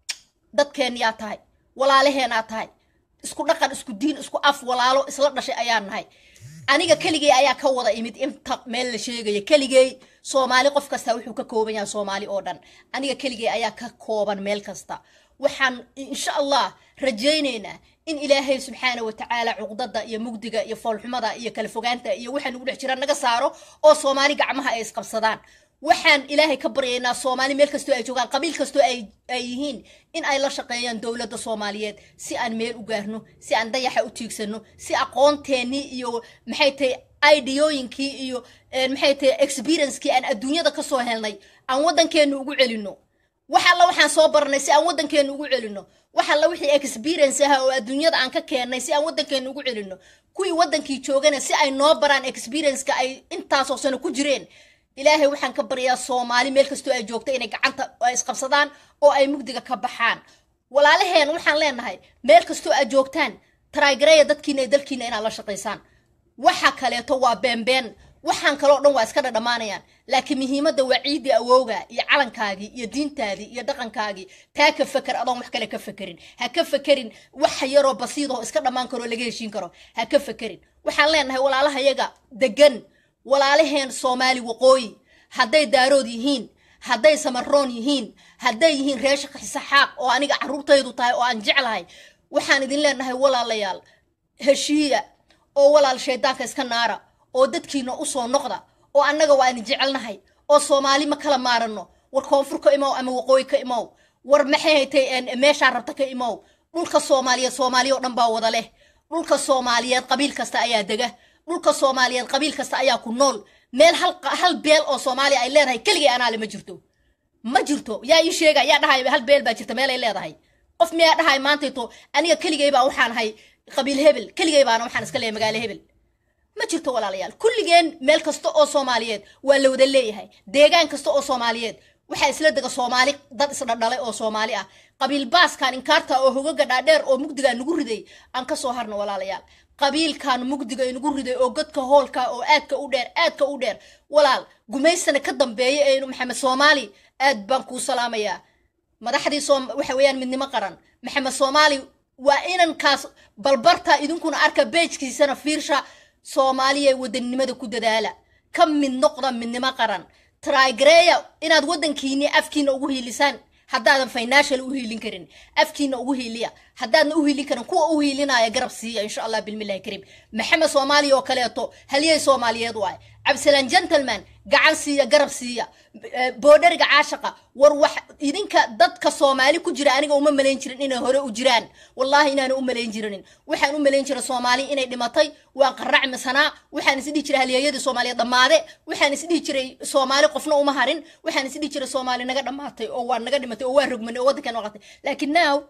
dadkeenyaa tahay walaalaheenaa tahay isku dhaqan isku diin isku af walaalo isla dhashay ayaan nahay aniga keligey ayaa ka wada imid inta meel la sheegaya keligey soomaali qof kasta wuxuu ka kooban yahay soomaali oo dhan aniga keligey ayaa ka kooban meel kasta waxaan insha allah rajaynaynaa in ilaahay subxaana wa tacaala cuqdada iyo mugdiga iyo foolxumada iyo kala fogaanta iyo waxa nagu dhex jira naga saaro oo soomaali gacmaha ay isqabsadaan waxaan ilaahay ka baryaynaa soomaali meel kastoo ay joogaan qabiil kastoo ay ay yihiin in ay la shaqeeyaan dowladda soomaaliyeed si aan meel u gaarno si aan dayaxa u tiigsano si aqoonteenii iyo maxay tahay ideyooyinkii iyo maxay tahay experiencekii aan adduunyada kasoo helnay aan waddankeena ugu celino wax alla waxaan soo baranay si aan waddankeena ugu celino wax alla wixii experience ah oo adduunyada aan ka keennay si aan waddankeena ugu celino kuwii waddankii joogana si ay noo baraan experienceka ay intaasoo sano ku jireen ilaahay waxaan ka baryaa soomaali meel kastoo ay joogta inay gacanta ay isqabsadaan oo ay mugdiga ka baxaan walaalaheen waxaan leenahay meel kastoo aad joogtaan taraagareeya dadkiina iyo dalkiina inaad la shaqaysaan waxa kaleeto waa beenbeen waxaan kaloo dhan waa iska dhadhamaanayaan laakiin muhiimadda waa ciiddii awowga iyo calankaagii iyo diintaadii iyo dhaqankaagii taa ka feker adoon wax kale ka fekerin ha ka fekerin wax yaroo basiidahoo iska dhammaan karoo laga heshiin karo ha ka fekerin waxaan leenahay walaalahayaga degan walaalaheen soomaali waqooyi hadday daarood yihiin hadday samaroon yihiin hadday yihiin reesha xisaxaaq oo aniga carruurtaydu tahay oo aan jeclahay waxaan idin leenahay walaalayaal heshiiya oo walaal shaydaanka iska naara oo dadkiina usoo noqda oo annaga waa idin jecelnahay oo soomaali ma kala maaranno war koonfur ka imow ama waqooyi ka imow war maxay haytay meeshaa rabta ka imow dhulka soomaaliyeed soomaaliya oo dhan baa wada leh dhulka soomaaliyeed qabiil kasta ayaa dega dhulka soomaaliyeed qabiil kasta ayaa ku nool meel hal hal beel oo soomaaliya ay leedahay keligay anaale ma jirto ma jirto yaa ii sheega yaa dhahay hal beel baa jirta meel ay leedahay qof miyaa dhahay maantayto aniga keligay baa waxaan ahay qabiil hebel keligay baana waxaan iska leeyahay magaalo hebel ma jirto walaalayaal kulligeen meel kasta oo soomaaliyeed waa la wada leeyahay deegaan kasta oo soomaaliyeed waxaa isla dega soomaali dad isdhadhalay oo soomaali ah qabiil baaskan inkaarta oo hogaga dhaadheer oo mugdigaa nagu riday aan ka soo harno walaalayaal qabiilkan mugdiga inagu riday oo godka hoolka oo aadka u dheer aadka u dheer walaal gumaysana ka dambeeya aynu maxamed soomaali aad baan kuu salaamayaa madaxdii soom waxa weeyaan midnimo qaran maxamed soomaali waa inankaas balbarta idinkuna arka beejkiisana fiirsha soomaaliya wadanimada ku dadaala ka mid noqda midnimo qaran traigareya inaad waddankiini afkiina ugu hiilisaan haddaadan financial u hiilin karin afkiina ugu hiiliya haddaadna u hiilin karin kuwa u hiilinaya garab siiya insha allah bilmillahi kariim maxamed soomaaliya oo kaleeto halyey soomaaliyeed waay cabdisalaan gentleman gacan siiya garab siiya boodhariga caashaqa war wax idinka dadka soomaali ku jira aniga uma malayn jirin inay hore u jiraan wallahi inaana u malayn jirinin waxaan u malayn jiray soomaali inay dhimatay waan qarrac misanaa waxaan isdhihi jiray halyeeyadii soomaaliyeed dhammaade waxaan isdhihi jiray soomaali qofna uma harin waxaan isdhihi jiray soomaali naga dhammaatay oo waa naga dhimatay oo waa rogmanay oo waddankan waqatay laakiin now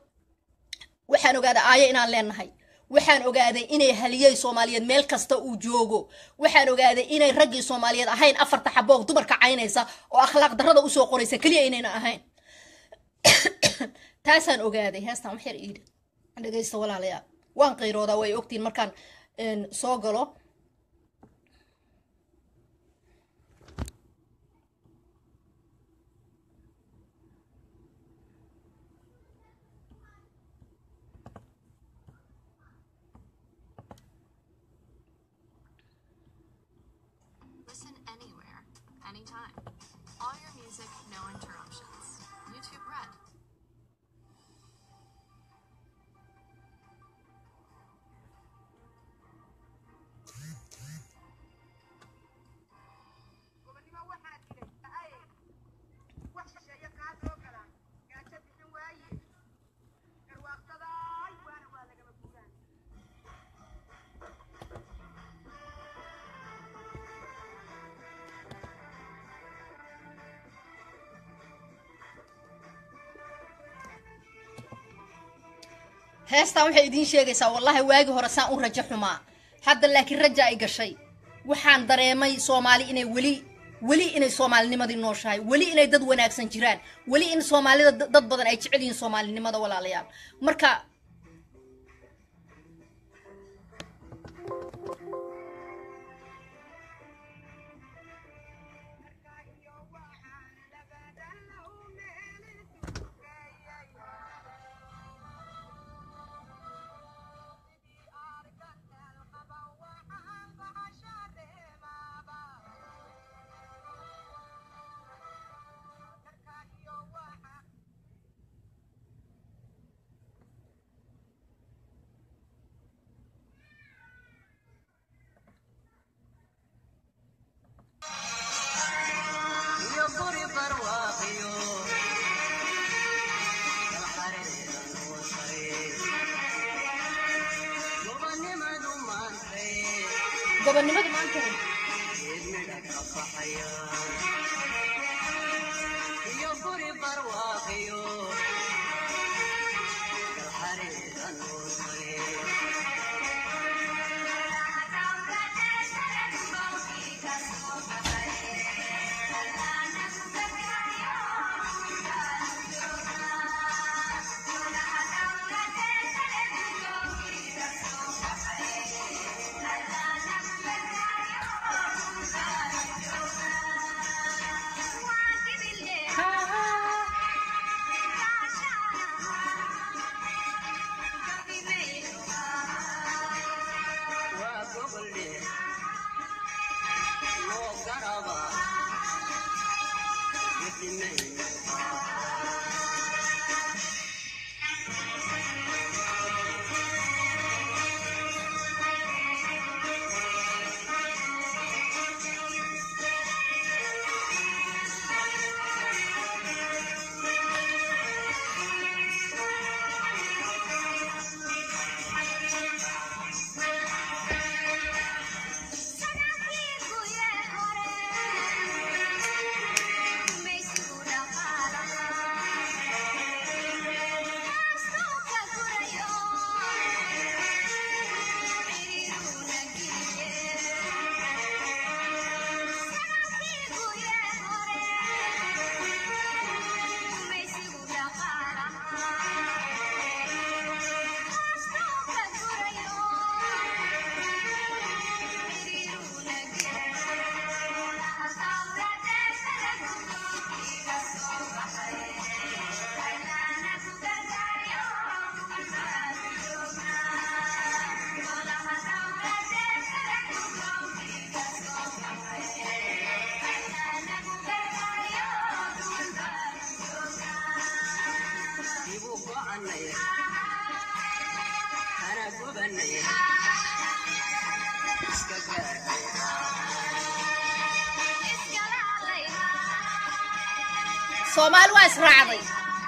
waxaan ogaaday aayo inaan leenahay waxaan ogaaday inay haliyey soomaaliyeed meel kasta uu joogo waxaan ogaaday inay raggii soomaaliyeed ahayn afarta xaboog dumarka caynaysa oo akhlaaq darrada usoo qoraysa keliya inayna ahayn taasaan ogaaday heestan wax yar iidhi dhegaysta walaalayaal waan qayroodaa way ogtiin markaan soo galo heestaan waxay idiin sheegaysaa wallaahi waagi hore saan u rajo xumaa hadda laakiin raja ay gashay waxaan dareemay soomaali inay weli weli inay soomaalinimadii nooshahay weli inay dad wanaagsan jiraan weli in soomaalida da- dad badan ay jecel yihiin soomaalinimada walaalayaal marka gobonnimadu maanta soomaali waa israacday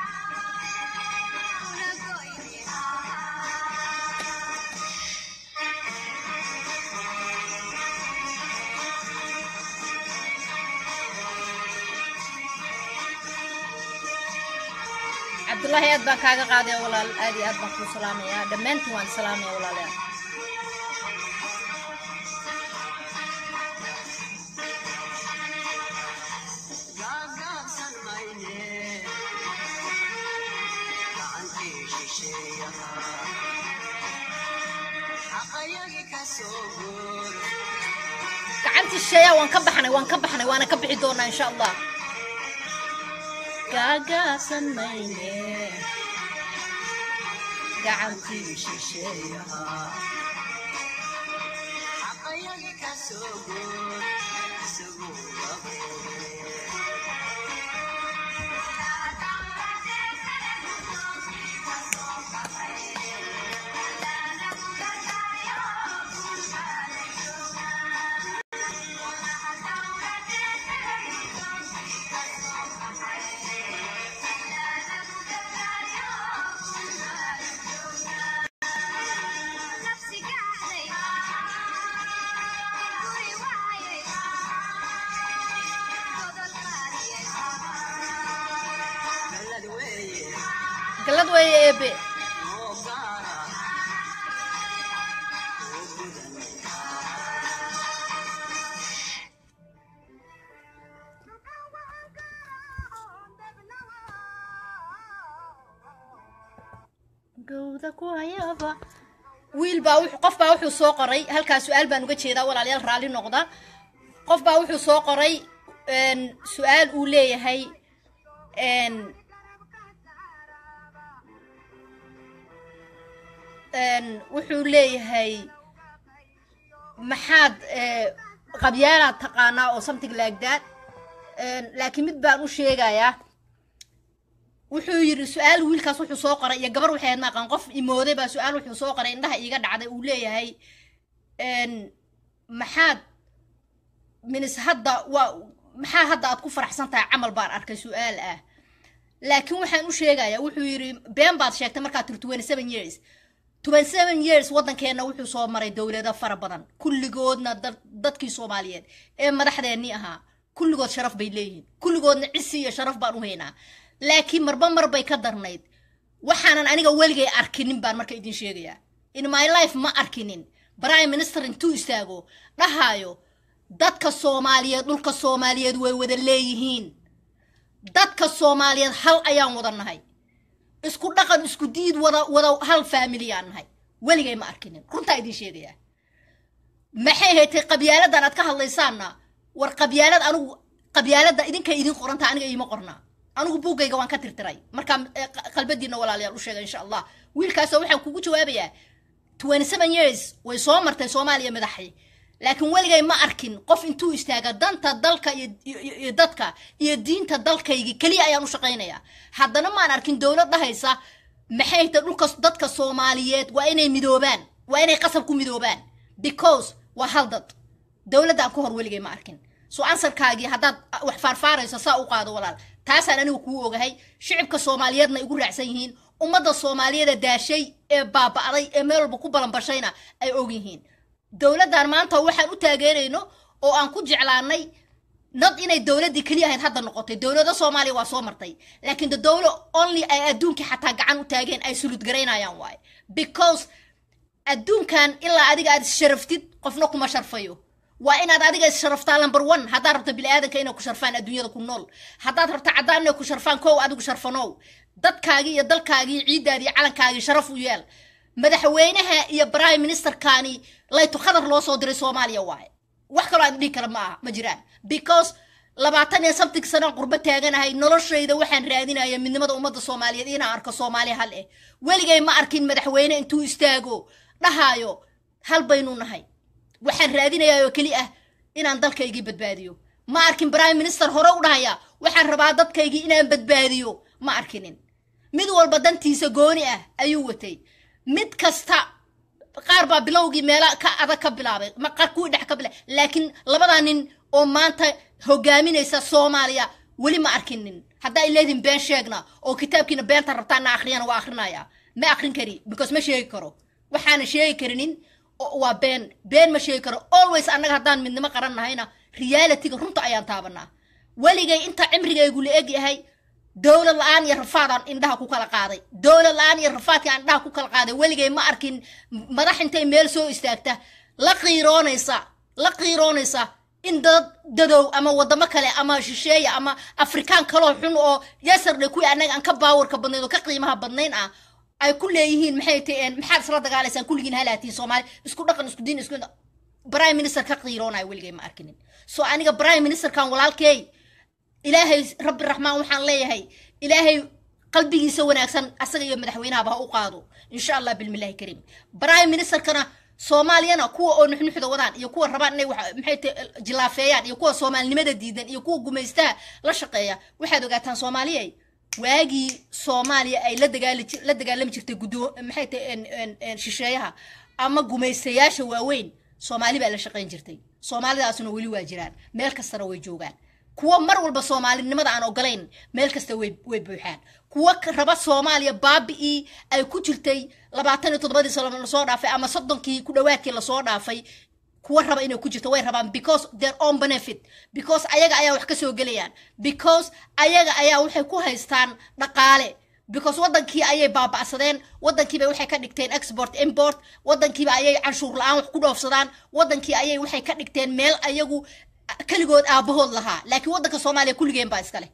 cabdullaahi aad baan kaaga qaadaya walaal aad iyo aad baan kuu salaamayaa dhammaantiin waan salaamaya walaalayaal gacantii shisheeyaa waan ka baxnay waan ka baxnay waana ka bixi doonaa insha allah gaagaasan mayne gacantii shisheeyaha galad weeye eebe gowda ku hayaba wiil baa wuxuu qof baa wuxuu soo qoray halkaa su-aal baan uga jeedaa walaalayaal raalli noqda qof baa wuxuu soo qoray een, su-aal uu leeyahay een, een, wuxuu leeyahay maxaad eh, qabyaalaad taqaanaa oo something like that Een, laakiin mid baan u sheegayaa wuxuu yidhi su-aal wiilkaas wuxuu soo qoray iyo gabar waxay ahayd maaqan qof imooday baa su-aal wuxuu soo qoray indhaha iiga dhacday uu leeyahay een, maxaad minis hadda waa maxaa hadda aad ku faraxsan tahay camal baan arkay su-aal ah laakiin waxaan u sheegayaa wuxuu yidhi been baad sheegtay markaad tiri twenty seven years twenty seven years waddankeenna wuxuu soo maray dowlado fara badan kulligoodna dad- dadkii soomaaliyeed ee madaxdeennii ahaa kulligood sharaf bay leeyihiin kulligoodna cisi iyo sharaf baan u haynaa laakiin marba mar bay ka darnayd waxaanan aniga weligay arkinin baan marka idin sheegayaa in my life ma arkinin prime minister intuu istaago dhahaayo dadka soomaaliyeed dhulka soomaaliyeed way wada leeyihiin dadka soomaaliyeed hal ayaan wada nahay isku dhaqan isku diid wada wada hal faamiliyaan nahay weligay ma arkinin runtaa idin sheegayaa maxay haytay qabyaaladan aad ka hadlaysaanna war qabyaalad anigu qabyaalada idinkay idin qoranta aniga iima qornaa anigu buuggayga waan ka tirtiray markaa eh, qa- qalbadiina walaalayaal u sheega insha allah wiilkaasoo waxaan kugu jawaabayaa twenty seven years way soo martay soomaaliya madaxi laakiin weligay ma arkin qof intuu istaaga danta dalka iyo, iyo, iyo dadka iyo diinta dalkaygi keliya ayaan u shaqaynayaa haddana maan arkin dowlad dhahaysa maxay ta dhulka dadka soomaaliyeed waa inay midoobaan waa inay qasab ku midoobaan because waa hal dad dowladdan ka hor weligay ma arkin soo ansarkaagii haddaad ah, wax faarfaarayso saa u qaado walaal taasaan anigu kuu ogahay shicibka soomaaliyeedna igu raacsan yihiin ummadda soomaaliyeeda daashay ee baaba'day ee meel walba ku balanbashayna ay og yihiin dowladdan maanta waxaan u taageerayno oo aan ku jeclaanay nad inay dowladdii keliya ahayd hadda noqotay dowlada soomaaliya waa soo martay laakiin de dowlo only ay adduunkii xataa gacan u taageen ay sulud garaynayaan waaye because adduunkan ilaa adiga aad isharaftid qofna kuma sharfayo waa inaad adiga issharaftaa number one haddaad rabto biniaadanka inay ku sharfaan adduunyada ku nool haddaad rabto caddaan inay ku sharfaan kow adigu sharfanow dadkaagii iyo dalkaagii ciiddaadii iyo calankaagii sharaf u yeel madaxweynaha iyo prime ministerkani layto khadar loo soo diray soomaaliya waaye wax kaloo aan dhihi kara ma aha ma jiraan because labaatan iyo something sanaan qurbo taaganahay noloshayda waxaan raadinaya midnimada ummadda soomaaliyeed inaan arko soomaali hal eh weligay ma arkin madaxweyne intuu istaago dhahaayo hal baynu nahay waxaan raadinayaa oo keli ah inaan dalkaygii badbaadiyo ma arkin prime minister hore u dhahaya waxaan rabaa dadkaygii inaan badbaadiyo ma arkinin mid walba dantiisa gooni ah ayuu watay mid kasta qaar baa bilowgii meela ka adag ka bilaabay ma qaar kuwii dhex ka bilaabay laakiin labadaa nin oo maanta hogaaminaysa soomaaliya weli ma arkinin haddaa ileedin been sheegna oo kitaabkiina beenta rabtaana akhriyana waa akrinaya ma akrin kari because ma sheegi karo waxaana sheegi karinin o- waa been been ma sheegi karo always annaga haddaan midnimo qaran nahayna realityga runta ayaan taabanaa weligay inta cimrigaygu la eg yahay dowlad la-aan iyo rafaadaan indhaha ku kala qaaday dowlad la-aan iyo rafaadkaan indhaha ku kala qaaday weligay ma arkin madax intay meel soo istaagta la qiiroonaysa la qiiroonaysa in dad dadow ama wadamo kale ama shisheeye ama afrikaan kaloo xun oo yasardhe kuwii annaga aan ka baawarka badnayn oo ka qiimaha badnayn ah ay ku leeyihiin maxay taheen maxaad isla dagaalaysaan kulligiin halaatiin soomaali isku dhaqan isku diin isku prime minister ka qiiroonaya weligay ma arkinin so aniga prime ministerkan walaalkeey ilaahay rabbi raxmaan waxaan leeyahay ilaahay qalbigiisa wanaagsan asaga iyo madaxweynahaba ha u qaado insha allah bilmillahi kariim prime ministerkana soomaaliyana kuwa oo nuxnuxda wadaan iyo kuwa rabaan inay wax- maxay tahay jilaafeeyaan iyo kuwa soomaalinimada diidan iyo kuwa gumaystaha la shaqeeya waxaad ogaataan soomaaliyay waagii soomaaliya ay la dagaali ji- la dagaalami jirtay gudo maxay tahay en- en- en shisheeyaha ama gumaystayaasha waaweyn soomaali baa la shaqayn jirtay soomaalidaasuna weli waa jiraan meel kastana way joogaan kuwa mar walba soomaalinimada aan ogolayn meel kasta way way buuxaan kuwa ka- raba soomaaliya baabi'ii ay ku jirtay labaatan iyo toddobadii sano lasoo dhaafay ama soddonkii ku dhowaadkii lasoo dhaafay kuwa raba inay ku jirto way rabaan because their own benefit because ayaga ayaa wax ka soo gelayaan because ayaga ayaa waxay ku haystaan dhaqaale because wadankii ayay baaba'sadeen wadankiiba waxay ka dhigteen export import wadankiiba ayay canshuur la-aan wax ku dhoofsadaan wadankii ayay waxay ka dhigteen meel ayagu keligood aabahood lahaa laakiin wadanka soomaaliya kulligeen baa iska leh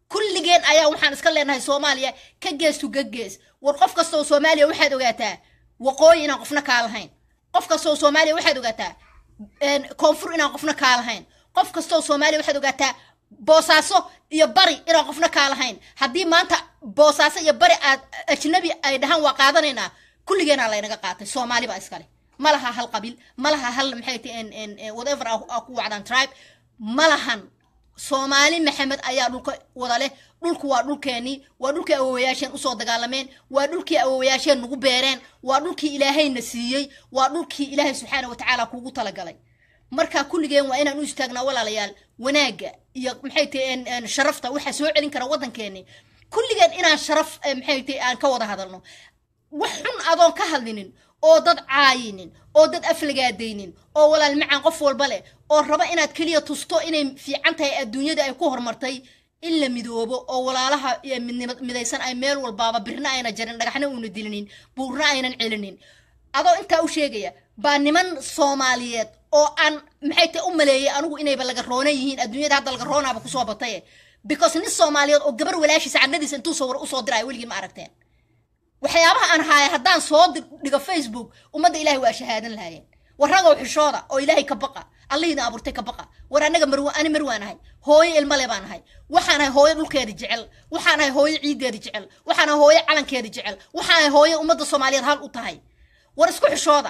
kulligeen ayaa waxaan iska leenahay soomaaliya ka gees to ka gees war qof kasta oo soomaaliya waxaad ogaataa waqooyi inaan qofna kaa lahayn qof kasta oo soomaaliya waxaad ogaataa een, koonfur inaan qofna kaa lahayn qof kasta oo soomaaliya waxaad ogaataa boosaaso iyo bari inaan qofna kaa lahayn haddii maanta boosaaso iyo bari aad ajnabi ay dhahaan waa qaadanaynaa kulligeenaa laynaga qaatay soomaali baa iskale ma laha hal qabiil ma laha hal maxay ti whatever aa aa ku wacdaan tribe ma lahan soomaali maxamed ayaa dhulka wada leh dhulku waa dhulkeenii waa dhulkii awowayaasheen usoo dagaalameen waa dhulkii awowayaasheen nagu beereen waa dhulkii ilaahayna siiyey waa dhulkii ilaahay subxaana watacaala kuugu talagalay marka kulligeen waa inaan u istaagnaa walaalayaal wanaagga iyo maxay tahay sharafta waxaa soo celin kara waddankeeni kulligeen inaan sharaf eh, maxay tahay aan ka wada hadalno wax xun adoon ka hadlinin oo dad caayinin oo dad aflagaadaynin oo walaal macaan qof walba leh oo raba inaad keliya tusto inay fiican tahay adduunyada ay ku horumartay in la midoobo oo walaalaha iyo midnima- midaysan ay meel walbaaba birna ayna jarin dhagaxna uuna dilinin buurna aynan celinin adoo intaa u sheegaya baa niman soomaaliyeed oo aan maxay tahay u maleeyay anigu inayba laga roonan yihiin adduunyada hadda laga roonaaba kusoo bataye because nin soomaaliyeed oo gabar walaashiisa candhadiisa intuu sawir usoo diraayo weligii ma aragteen waxyaabaha aan haaya haddaan soo dig- dhigo facebook ummadda ilaahay waa shahaadan lahaayeen war ragow xishooda oo ilaahay ka baqa allihiina abuurtay ka baqa war anaga marwa ani marwaan ahay hooyo ilmale baan ahay waxaan ahay hooyo dhulkeeda jecel waxaan ahay hooyo ciideeda jecel waxaan ahay hooyo calankeeda jecel waxaan ahay hooyo ummadda soomaaliyeed hal u tahay war isku xishooda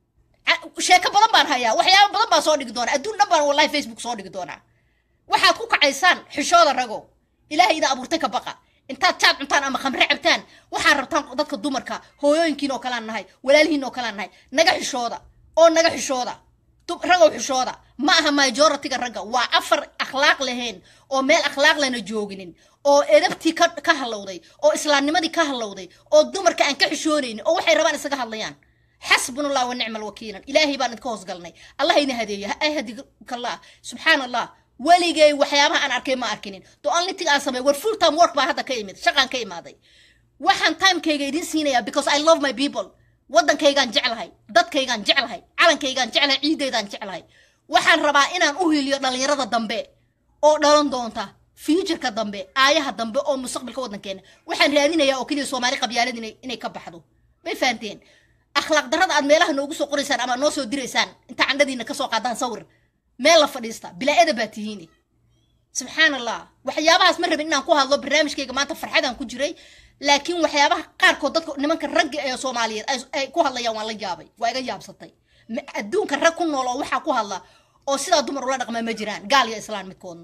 Ca- sheeko badan baan hayaa waxyaabo badan baan soo dhigi doonaa adduun dhan baan wallahi facebook soo dhigi doonaa waxaad ku kacaysaan xishooda ragow ilaahay idin abuurtay ka baqa intaad jaad cuntaan ama khamre cabtaan waxaad rabtaan dadka dumarka hooyooyinkiin oo kalaan nahay walaalihiin oo kalaan nahay naga xishooda oo naga xishooda Du- ragow xishooda ma aha majoritiga ragga waa afar akhlaaq lahayn oo meel akhlaaq lana jooginin oo edabtii ka, ka halowday oo islaamnimadii ka halowday oo dumarka aan ka xishoonaynin oo waxay rabaan isaga hadlayaan xasbuna allah wa nicma alwakiilan ilaahay baan idinka hoos galnay allah ina hadeeya ha ahdikallah subxaan allah weligay waxyaabaha aan arkay ma arkinin the only thing aan sameey war full time work baa hadda ka imid shaqaan ka imaaday waxaan timekayga idin siinayaa because i love my people waddankaygaan jeclahay dadkaygaan jeclahay calankaygaan jeclahay ciideydaan jeclahay waxaan rabaa inaan u hiliyo dhallinyarada dambe oo dhalan doonta futureka dambe aayaha dambe oo mustaqbalka waddankeena waxaan raadinayaa oo keliya soomaali qabyaalad inay inay ka baxdo may fahanteen akhlaaq darrada aad meelaha noogu soo qoraysaan ama noo soo diraysaan inta candhadiina kasoo qaadaan sawir meel la fadhiista bilaa-ada baa tihiini subxaan allah waxyaabahaas ma rabin inaan ku hadlo barnaamijkayga maanta farxadaan ku jiray laakiin waxyaabaha qaarkood dadka nimanka ragga ee soomaaliyeed ay- ay ku hadlayaan waan la yaabay waa iga yaabsatay Ma- adduunka rag ku nool oo waxaa ku hadla oo sidaa dumar ula dhaqmaa ma jiraan gaal iyo islaan midkoodna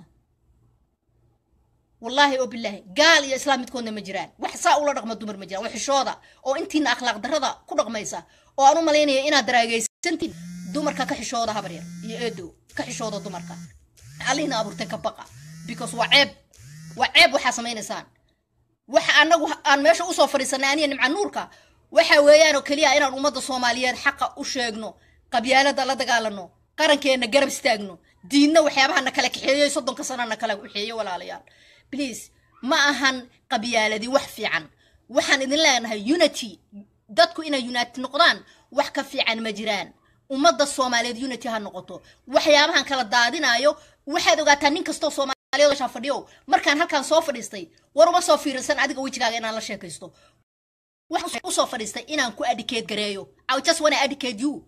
wallaahi oo bilaahi gaal iyo islaam midkoodna ma jiraan wax saa ula dhaqma dumar ma jiraan waa xishooda oo intiina akhlaaq darrada ku dhaqmaysa oo aan u malaynaya inaad daraagaysantiin dumarka ka xishooda habar yar iyo eedow ka xishooda dumarka allihina abuurtay ka baqa because waa ceeb waa ceeb waxaa samaynaysaan waxa anagu aan meesha usoo fadhiisanay aniya nimca nuurka waxa weeyaan oo keliya inaan ummadda soomaaliyeed xaqa u sheegno qabyaalada la dagaalano qarankeena garab istaagno diinna waxyaabaha na kala kaxeeyo soddonka sana na kala kaxeeyo walaalayaal please ma ahan qabyaaladi wax fiican waxaan idin leenahay unity dadku inay unity noqdaan wax ka fiican ma jiraan ummadda soomaaliyeed unity ha noqoto waxyaabahan kala daadinayo waxaad ogaataa nin kastoo soomaaliyeed meeshaan fadhiyo markaan halkaan soo fadhiistay war uma soo fiirsan adiga wejigaaga inaan la sheekaysto waxaan usoo fadhiistay inaan ku adicate gareeyo i just wanna educate you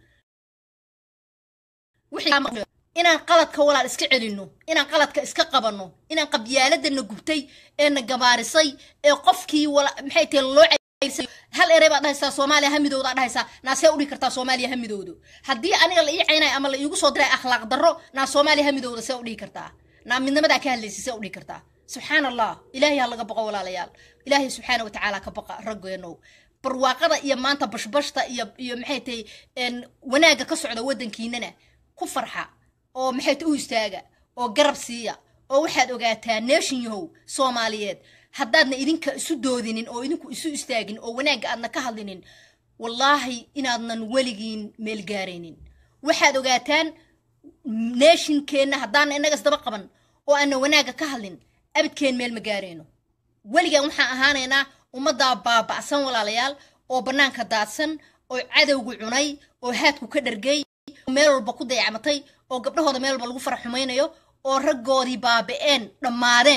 wixii kaa maqan- inaan qaladka walaal iska celinno inaan qaladka iska qabanno inaan qabyaaladana gubtay ee na gabaarisay ee qofkii wala maxay tahay loo caysay hal erey baad dhahaysaa soomaaliya hamidowda dhahaysaa naasee udhihi kartaa soomaaliya hamidowdo haddii aniga la ii caynayo ama la iigu soo diray akhlaaq darro naa soomaaliya hamidowda see udhihi kartaa naa midnimadaa ka hadlaysa see udhihi kartaa subxaan allah ilaahay ha laga baqo walaalayaal ilaahay subxaana watacaala ka baqa raggeenow barwaaqada iyo maanta bashbashta iyo iyo maxay tahay een, wanaagga ka socda waddankiinana ku farxa oo maxay tahay u istaaga oo garab siiya oo waxaad ogaataa nation yahow soomaaliyeed haddaadna idinka isu doodinin oo idinku isu istaagin oo wanaagga aadna ka hadlinin wallaahi inaadnan weligiin meel gaaraynin waxaad ogaataan nationkeenna haddaana innaga isdaba qaban oo aanna wanaagga ka hadlin abidkeen meel ma gaarayno weligaan waxaan ahaanaynaa ummaddaa baaba'san walaalayaal oo bannaanka daadsan oo cadowgu cunay oo haadku ka dhargay oo meel walba ku dayacmatay oo gabdhahooda meel walba lagu farax xumaynayo oo raggoodii baaba'een dhammaadeen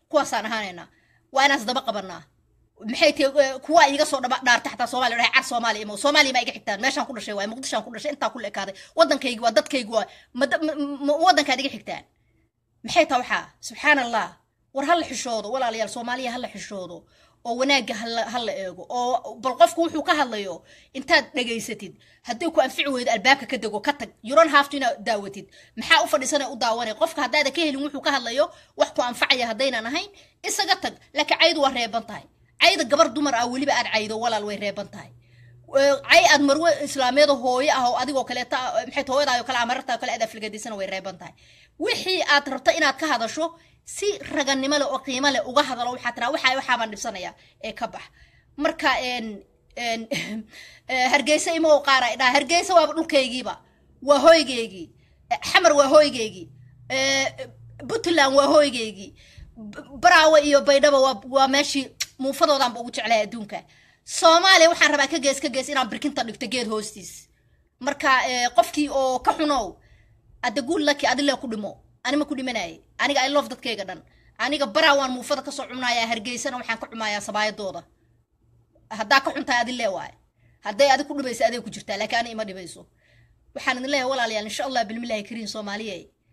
kuwaasaan ahaanaynaa waa inaas daba qabanaa maxay tahay kuwa iga soo dhaba dhaarta xataa soomaaliya dhahay car soomaaliya imo soomaaliya ma iga xigtaan meeshaan ku dhashay waay muqdishaan ku dhashay intaa ku ekaaday waddankaygi waa dadkaygi waa ma da- ma- ma waddankaad iga xigtaan maxay taa waxaa subxaan allah war hala xishoodo walaalayaal soomaaliya hala xishoodo oo wanaagga hala hala eego oo bal qofku wuxuu ka hadlayo intaad dhegaysatid haddii ku anfici weydo albaabka ka dego ka tag you don't have to inaad daawatid maxaa u fadhiisana u daawanay qofka haddaada ka helin wuxuu ka hadlayo wax ku anfacaya haddaynan ahayn isaga tag laakiin caydu waa reeban tahay cayda gabar dumar ah weliba aad caydo walaal way reeban tahay cay aad marwe islaameed hooyo ah oo adigoo kaleeta maxay tahay hooyadaayoo kale ah marartaa kale aad aflagadiisana way reeban tahay wixii aad rabto inaad ka hadasho si raganimo leh oo qiimo leh uga hadalo waxaa tiraa waxa waxaabaan dhibsanaya ee ka bax marka een een hargeysa ima oo qaara dhaa hargeysa waaba dhulkaygiiba waa hoygeygii xamar waa hoygeygii puntland waa hoygeygii baraawe iyo baydhaba waa waa meeshii muufadoodaanba ugu jeclahay adduunka soomaaliya waxaan rabaa ka gees ka gees inaan birkinta dhigto geed hoostiis marka qofkii oo ka xunow adda guul laki adile ku dhimo anima ku dhimanaaye aniga i love dadkayga dhan aniga baraa waan muufada kasoo cunayaa hargeysana waxaan ka cumayaa sabaayadooda haddaa ka xuntahay adile waaye hadday adig ku dhibaysa aday ku jirtaa laakiin ani ima dhibayso waxaan idin leeyahay walaalayaal insha allah bilmillahi kariim soomaaliye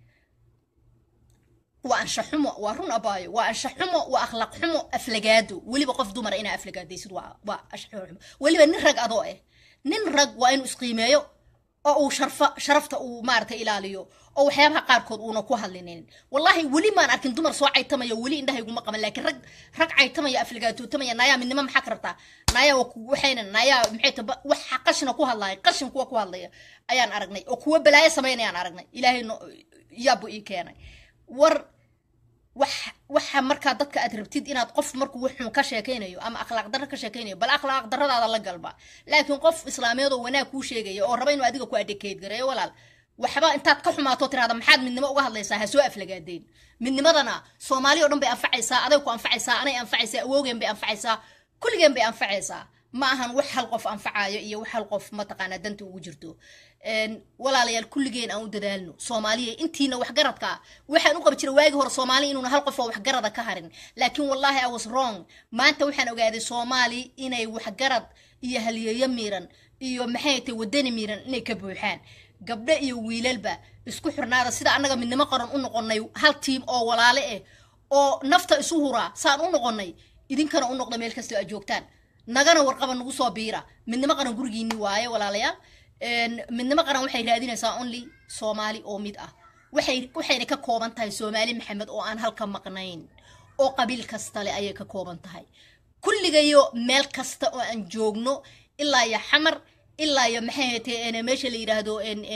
waa ansha xumo waa run abaayo waa ansha xumo waa akhlaaq xumo aflagaado weliba qof dumara inaa aflagaadaysid waa waa ansha xumo weliba nin rag adoo eh nin rag waa inuu isqiimeeyo oo uu sharfa sharafta uu maaragtay ilaaliyo oo waxyaabaha qaarkood uuna ku hadlinin wallahi weli maan arkin dumar soo caytamaya weli indhahayguma qaban laakiin rag rag caytamaya aflagaatootamaya naayaa midnimo maxaa ka rabtaa naayaa waxayna naayaa maxay ta wax qashina ku hadlaya qashin kuwa ku hadlaya ayaan aragnay oo kuwa balaayo samaynayaan aragnay ilaahay no yaabu ii keenay war wax waxa markaa dadka aad rabtid inaad qof markuu wuxuun ka sheekaynayo ama akhlaaq darro ka sheekaynayo bal akhlaaq darradaada la galba laakiin qof islaameed oo wanaag kuu sheegaya oo raba inuu adiga ku adekayd gareeyo walaal waxba intaad ka xumaato tirahda maxaad midnimo uga hadlaysaa ha soo aflagaadeen midnimadana soomaali oo dhan bay anfacaysaa aday ku anfacaysaa anay anfacaysaa awoogeen bay anfacaysaa kulligeen bay anfacaysaa ma ahan wax hal qof anfacayo iyo wax hal qof mataqaanaa danta ugu jirto walaalayaal kulligeen aan u dadaalno soomaaliya intiina waxgaradka waxaan u qabi jiray waagii hore soomaali inuuna hal qof oo waxgarada ka harin laakiin wallahi i was wrong maanta waxaan ogaaday soomaali inay waxgarad iyo halyeeyo miiran iyo maxay tahay wadani miiran inay ka buuxaan gabdho iyo wiilalba isku xirnaada sida annaga midnimo qaran u noqonay hal tiim oo walaale ah oo nafta isu huraa saan u noqonay idinkana u noqda meel kastoo aad joogtaan nagana warqaba nagu soo biira midnimo qaran gurigiini waaye walaalayaal midnimo qaran waxay raadinaysaa only soomaali oo mid ah waxay waxayna ka kooban tahay soomaali maxamed oo aan halka maqnayn oo qabiil kasta le ayay ka kooban tahay kulligayo meel kasta oo aan joogno ilaa iyo xamar ilaa iyo maxay hatee meesha la yidhaahdo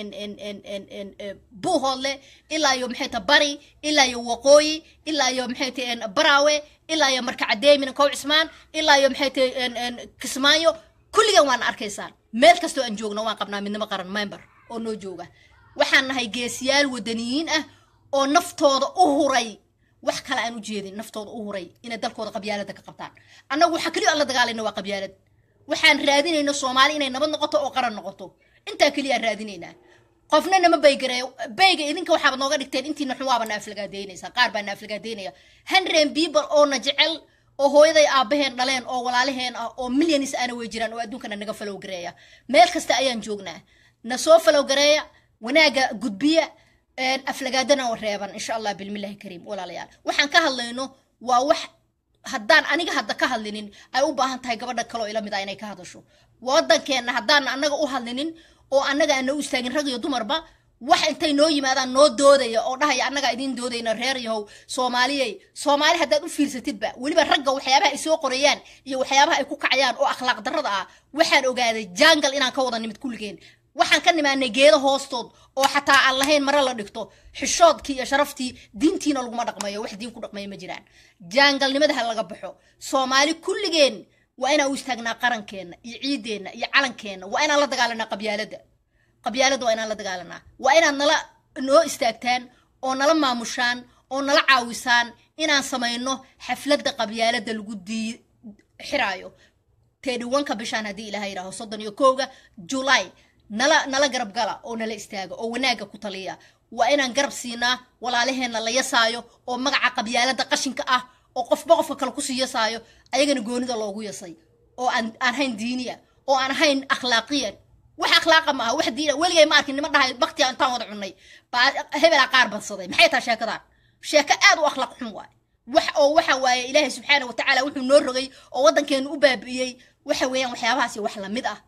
buuhoodle ilaa iyo maxay ta bari ilaa iyo waqooyi ilaa iyo maxay tae baraawe ilaa iyo marka cadeemin kow cismaan ilaa iyo maxay tae kismaayo kulligan waana arkaysaan meel kastoo aan joogno waan qabnaa midnimo qaran member oo noo jooga waxaan nahay geesiyaal wadaniyiin ah oo naftooda u huray wax kale aan u jeedin naftooda u huray inay dalkooda qabyaalada ka qabtaan annagu waxaa keliya aan la dagaalayna waa qabyaalad waxaan raadinayna soomaali inay nabad noqoto oo qaran noqoto intaa keliya aan raadinaynaa qofna nama baygareeyo bayga idinka waxaaba nooga dhigteen intiina xun waaba na aflagaadeynaysa qaar baa na aflagaadeynaya hundred people oo na jecel oo hooyaday aabaheen dhaleen oo walaalaheen ah oo milyanis aana wey jiraan oo adduunkana naga falow gareeya meel kasta ayaan joognaa na soo falow gareeya wanaaga gudbiya aflagaadana reeban insha allah bilmillahi kariim walaalayaal waxaan ka hadlayno waa wax haddaan aniga hadda ka hadlinin ay u baahan tahay gabadha kaloo ila mid ah inay ka hadasho waddankeenna haddaan annaga u hadlinin oo annaga aan noo istaagin rag iyo dumarba wax intay noo yimaadaan noo doodaya oo dhahaya annagaa idiin doodayna reer yahow soomaaliyey soomaali haddaad u fiirsatidba weliba ragga waxyaabaha ay soo qorayaan iyo waxyaabaha ay ku kacayaan oo akhlaaq darrada ah waxaan ogaaday jangal inaan ka wada nimid kulligeen waxaan ka nimaanay geedo hoostood oo xataa aan lahayn mare la dhigto xishoodkii iyo sharaftii diintiina laguma dhaqmayo wax diin ku dhaqmaya ma jiraan jaangalnimada ha laga baxo soomaali kulligeen waa inaan u istaagnaa qarankeenna iyo ciideenna iyo calankeenna waa inaan la dagaalanaa qabyaaladda qabyaaladda waa inaan la dagaalanaa waa inaad nala noo istaagtaan oo nala maamushaan oo nala caawisaan inaan samayno xafladda qabyaaladda lagu dii xiraayo teedhiwanka bishaan haddii ilaha yidhaaho soddon iyo kowga julay nala nala garab gala oo nala istaaga oo wanaagga ku taliya waa inaan garab siinaa walaalaheenna la yasaayo oo magaca qabyaaladda qashinka ah oo qofba qofka kale kusii yasaayo ayagana goonida loogu yasay oo aan aan hayn diiniya oo aan hayn akhlaaqiyan wax akhlaaqa maaha wax diina weligay ma arkin nima dhahay baktiya intaan wada cunnay baa hebelaa qaar badsaday maxay tahay sheekadan sheeko aad u akhlaaq xun waay wax oo waxa waaye ilaahay subxaana wa tacaala wuxuu noo rogay oo waddankeenu u baabi'iyey waxa weeyaan waxyaabahaasi wax lamid ah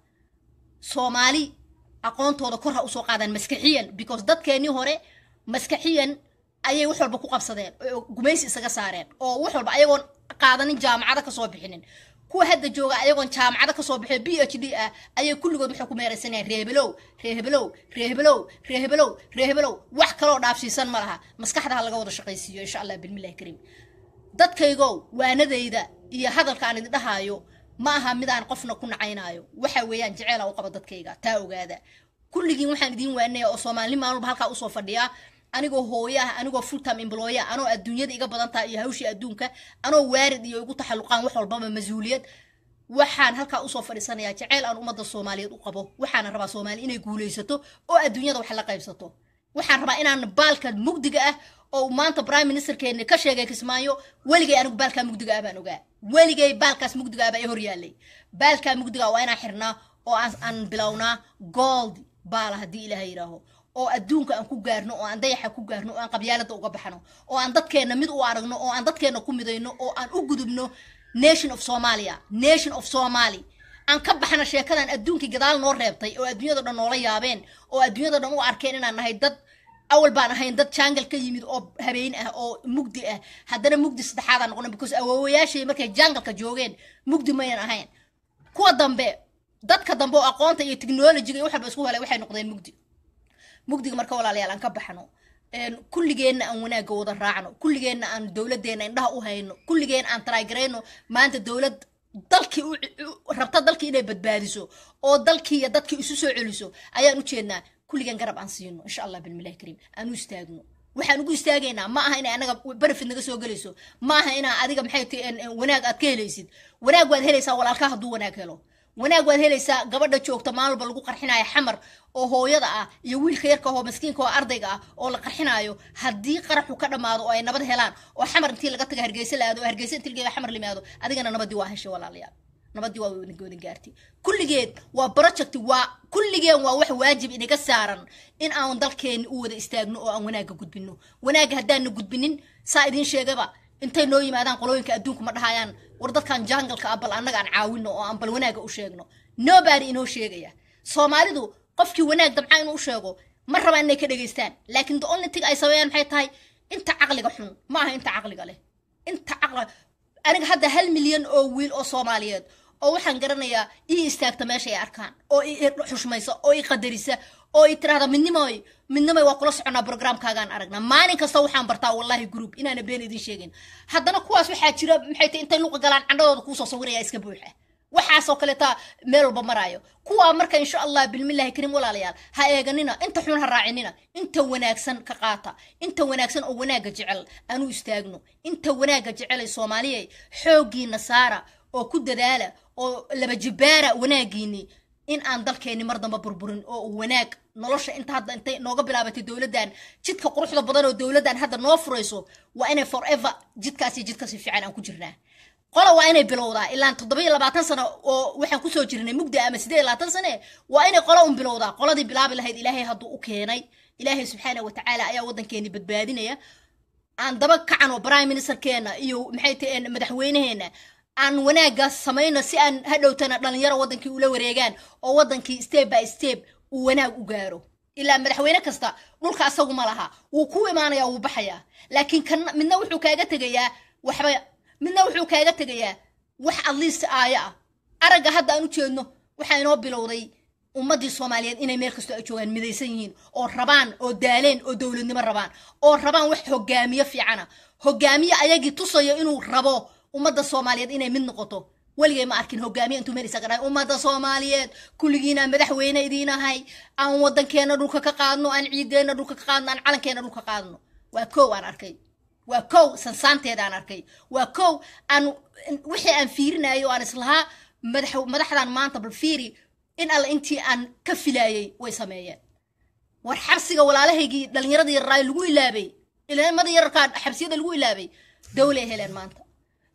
soomaali aqoontooda kor ha usoo qaadaan maskaxiyan because dadkeenii hore maskaxiyan ayay wax walba ku qabsadeen oo gumaysi isaga saareen oo wax walba ayagoon qaadanin jaamacado kasoo bixinin kuwa hadda jooga ayagoon jaamacado kasoo bixin b h d ah ayay kulligood waxay ku meeraysanayaan reebelow reebelow reebelow reebelow reebelow wax kaloo dhaafsiisan ma laha maskaxda ha laga wada shaqaysiiyo insha allah bilmillahi kariim dadkaygow waanadayda iyo hadalka aan idin dhahaayo ma aha midaan qofna ku nacaynaayo waxa weeyaan jeceela u qaba dadkayga taa ogaada kulligiin waxaan idiin waanaya oo soomaali maalin walba halkaa usoo fadhiyaa anigoo hooyo ah anigoo full time employee ah anoo adduunyada iga badan tahay iyo hawshii adduunka anoo waarid iyo igu taxalluqaan wax walbaba mas-uuliyad waxaan halkaa usoo fadhiisanayaa jeceyl aan ummadda soomaaliyeed u qabo waxaana rabaa soomaali inay guulaysato oo adduunyada wax la qaybsato waxaan rabaa inaan baalka mugdiga ah oo maanta prime ministerkeeni ka sheegay kismaayo weligay anigu baalkaa mugdiga ah baan ogaa weligay baalkaas mugdiga ah baa i hor yaallay baalkaa mugdiga ah waa inaan xirnaa oo aan aan bilownaa gold baala haddii ilaaha yidhaaho oo adduunka aan ku gaarno oo aan dayaxa ku gaarno oo aan qabyaalada uga baxno oo aan dadkeenna mid u aragno oo aan dadkeenna ku midayno oo aan u gudubno nation of somalia nation of somali aan ka baxno sheekadan adduunkii gadaal noo reebtay oo adduunyada dhan noola yaabeen oo adduunyada dhan u arkeen inaan nahay dad awal baan ahayn dad jangal ka yimid oo habeen ah oo mugdi ah haddana mugdi saddexaadaan noqona because awoowayaashay markay jangalka joogeen mugdi maynan ahayn kuwa dambe dadka dambe oo aqoonta iyo technologiga iyo wax walba isku helay waxay noqdeen mugdi mugdiga marka walaalayaal aan ka baxno kulligeenna aan wanaagga wada raacno kulligeenna aan dowladeenna indhaha u hayno kulligeen aan taraagarayno maanta dowlad dalkii rabta dalkii inay badbaadiso oo dalkii iyo dadkii isu soo celiso ayaan u jeednaa kulligeen garab aan siino insha allah bilmilahi kariim aan u istaagno waxaan ugu istaagaynaa ma aha inay anaga benefit naga soo gelayso ma aha inaa adiga maxay ti wanaag aad ka helaysid wanaag waad helaysaa walaalkaa hadduu wanaag helo wanaag waad helaysaa gabadha joogta maalwalba lagu qarxinaayo xamar oo hooyada ah iyo wiilka yarka oo maskiinka oo ardayga ah oo la qarxinaayo haddii qaraxu ka dhammaado oo ay nabad helaan oo xamar intii laga taga hargeysa la aado oo hargeysa intii laga xamar limaado adigana nabadii waa heshay walaalayaal nabadii waa wadin gaartay kulligeed waa project waa kulligeen waa wax waajib inaga saaran in aan dalkeeni u wada istaagno oo aan wanaagga gudbino wanaagga haddaana gudbinin saa idiin sheegaba intay noo yimaadaan qolooyinka adduunku ma dhahayaan war dadkan jangalka ah bal annaga aan caawino oo aan bal wanaagga u sheegno nobody inoo sheegaya soomaalidu qofkii wanaag damca inuu u sheego ma rabaan inay ka dhegaystaan laakiin the only thing ay sameeyaan maxay tahay inta caqliga xun ma aha inta caqliga leh inta caqliga aniga hadda hal milyan oo wiil oo soomaaliyeed oo waxaan garanayaa ii istaagta meesha ay arkaan oo i xushmaysa oo i qadarisa oo i tiraahda midnimoy midnimoy waa kula soconaa programkaagaan aragnaa maalin kasta waxaan bartaa wallahi group inaana been idin sheegin haddana kuwaas waxaa jira maxay tahay intay luqa galaan candhadooda kuusoo sawiraya iska buuxa waxaasoo kaleeta meel walba maraayo kuwaa marka insha allah bilmillahi kariim walaalayaal ha eeganina inta xun ha raacinina inta wanaagsan ka qaata inta wanaagsan oo wanaagga jecel aanu istaagno inta wanaagga jecelay soomaaliya xooggiina saara oo ku dadaala oo laba jibaara wanaagiini in aan dalkeeni mar damba burburin oo wanaag nolosha inta hadda intay nooga bilaabatay dowladdan jidka quruxda badan oo dowladdan hadda noo furayso waa inay forever jidkaasi jidkasi fiican aan ku jirnaa qola waa inay bilowdaa ilaa toddoba iyo labaatan sano oo waxaan kusoo jirnay mugdi ama siddeed iyo labaatan sane waa inay qola un bilowdaa qoladii bilaabi lahayd ilaahay hadduu u keenay ilaahay subxaana watacaala ayaa waddankeeni badbaadinaya aan daba kacano prime ministerkeena iyo maxay tahay madaxweynaheena aan wanaaggaas samayno si aan hadhowtana dhalinyaro waddankii ula wareegaan oo waddankii step by step uu wanaag u gaaro ilaa madaxweyne kasta dhulka asagu ma laha wuu ku imaanayaa wuu baxayaa laakiin kan midna wuxuu kaaga tegayaa waxba midna wuxuu kaaga tegayaa wax adliist aaya ah aragga hadda aan u jeedno waxaa inoo bilowday ummaddii soomaaliyeed inay meel kastoo ay joogaan midaysan yihiin oo rabaan oo daaleen oo dowladnimo rabaan oo rabaan wax hogaamiye fiicana hogaamiye ayagii tusayo inuu rabo ummadda soomaaliyeed inay mid noqoto weligay ma arkin hogaamiye intuu meel isaga dhahay ummadda soomaaliyeed kulligiina madaxweyne idiinahay aan waddankeena dhulka ka qaadno aan ciideenna dhulka ka qaadno aan calankeena dhulka qaadno waa kow aan arkay waa kow sansaanteeda aan arkay waa kow aan wixii aan fiirinayo aan islahaa madax madaxdan maanta bal fiiri in alle intii aan ka filaayay way sameeyeen war xabsiga walaalahaygii dhallinyaradii yarraay lagu ilaabay ilmada yararkaa xabsiyada lagu ilaabay dawlay heleen maanta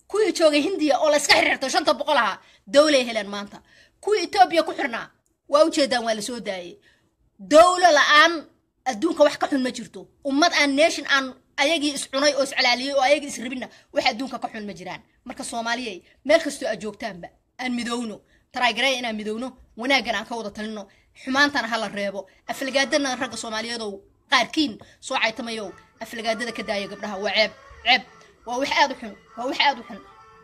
kuwii joogay hindiya oo layska xirxirtay shanta boqol ahaa dowlay heleen maanta kuwii etoobiya ku xirnaa waa ujeedaan waa lasoo daayay dowlo la-aan adduunka wax ka xun ma jirto ummad aan nation aan ayagii iscunay oo iscalaaliyey oo ayagii isribinna wax adduunka ka xun ma jiraan marka soomaaliyay meel kastoo aad joogtaanba aan midowno taraagaraya inaan midowno wanaaggan aan ka wada talino xumaantana hala reebo aflagaadana ragga soomaaliyeedow qaarkiin soo caytamayow aflagaadada ka daaya gabdhaha waa ceeb ceeb waa wax aad u xun waa wax aad u xun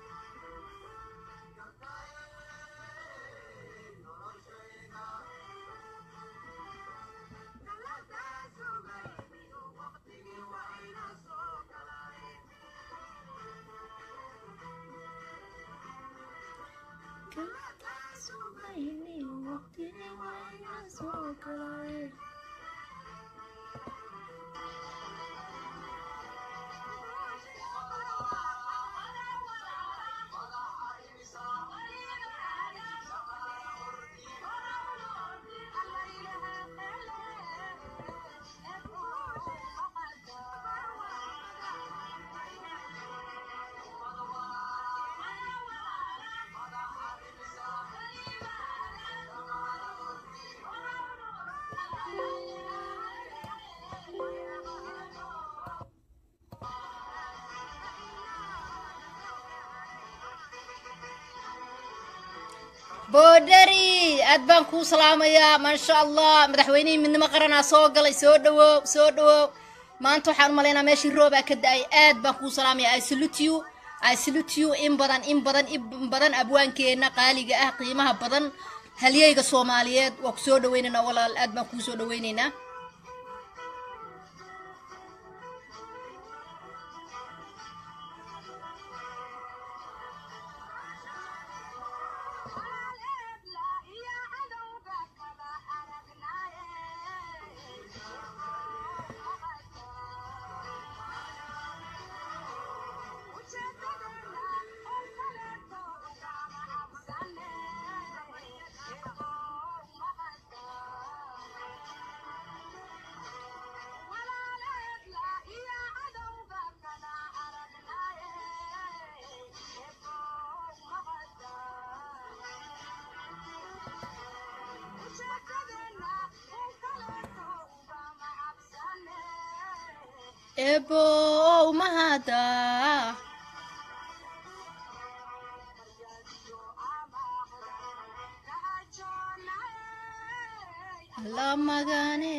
boodhari aad baan kuu salaamayaa maasha allah madaxweynihii midnimo qaranaa soo galay soo dhawow soo dhawow maanta waxaan u malaynaa meeshii roobaa ka da-ay aad baan kuu salaamaya i salute you i salute you in badan in badan in badan abwaankeenna qaaliga ah qiimaha badan halyeyga soomaaliyeed waa ku soo dhaweynaynaa walaal aad baan kuu soo dhaweynaynaa ebow mahada alla magane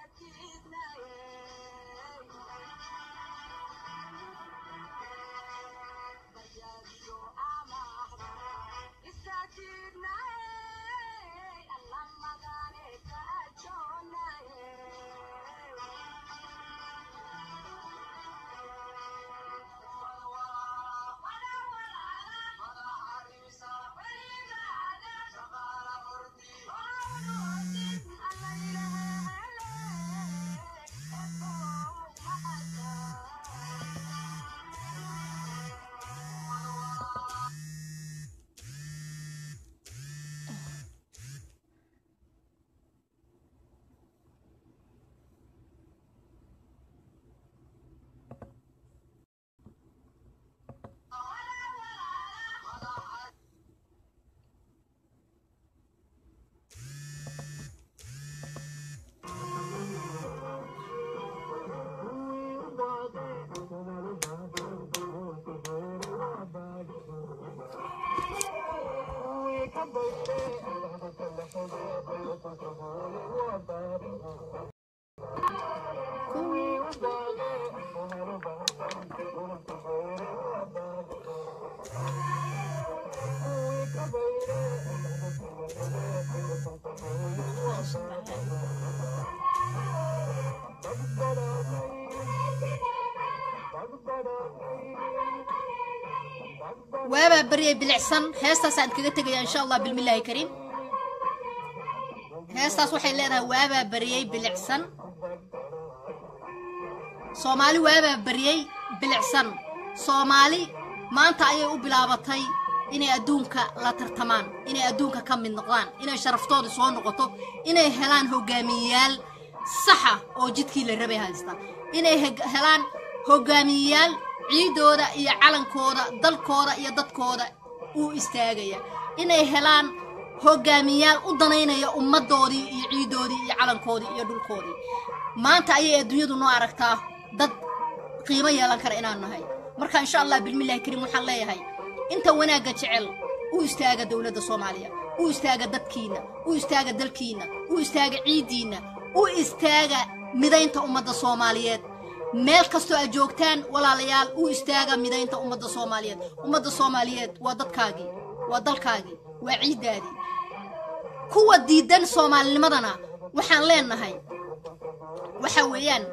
waabaa baryay bilicsan heestaasaan kaga tegaya insha allah bilmillaahi kariim heestaas waxay leedahay waabaa baryay bilicsan soomaali waabaa baryay bilicsan soomaali maanta ayay u bilaabatay inay adduunka la tartamaan inay adduunka ka mid noqdaan inay sharaftooda soo noqoto inay helaan hogaamiyeyaal saxa oo jidkii la rabay haysta inay heg- helaan hogaamiyeyaal ciidooda iyo calankooda dalkooda iyo dadkooda u istaagaya inay helaan hogaamiyaal u danaynaya ummaddoodii iyo ciidoodii iyo calankoodii iyo dhulkoodii maanta ayay adduunyadu noo aragtaa dad qiimo yeelan kara inaan nahay marka insha allah bilmillahi kariim waxaan leeyahay inta wanaagga jecel u istaaga dowladda soomaaliya u istaaga dadkiinna u istaaga dalkiinna u istaaga ciiddiinna u istaaga midaynta ummadda soomaaliyeed meel kastoo aad joogtaan walaalayaal u istaaga midaynta ummadda soomaaliyeed ummadda soomaaliyeed waa dadkaagii waa dalkaagii waa ciiddaadii kuwa diidan soomaalinimadana waxaan leenahay waxa weeyaan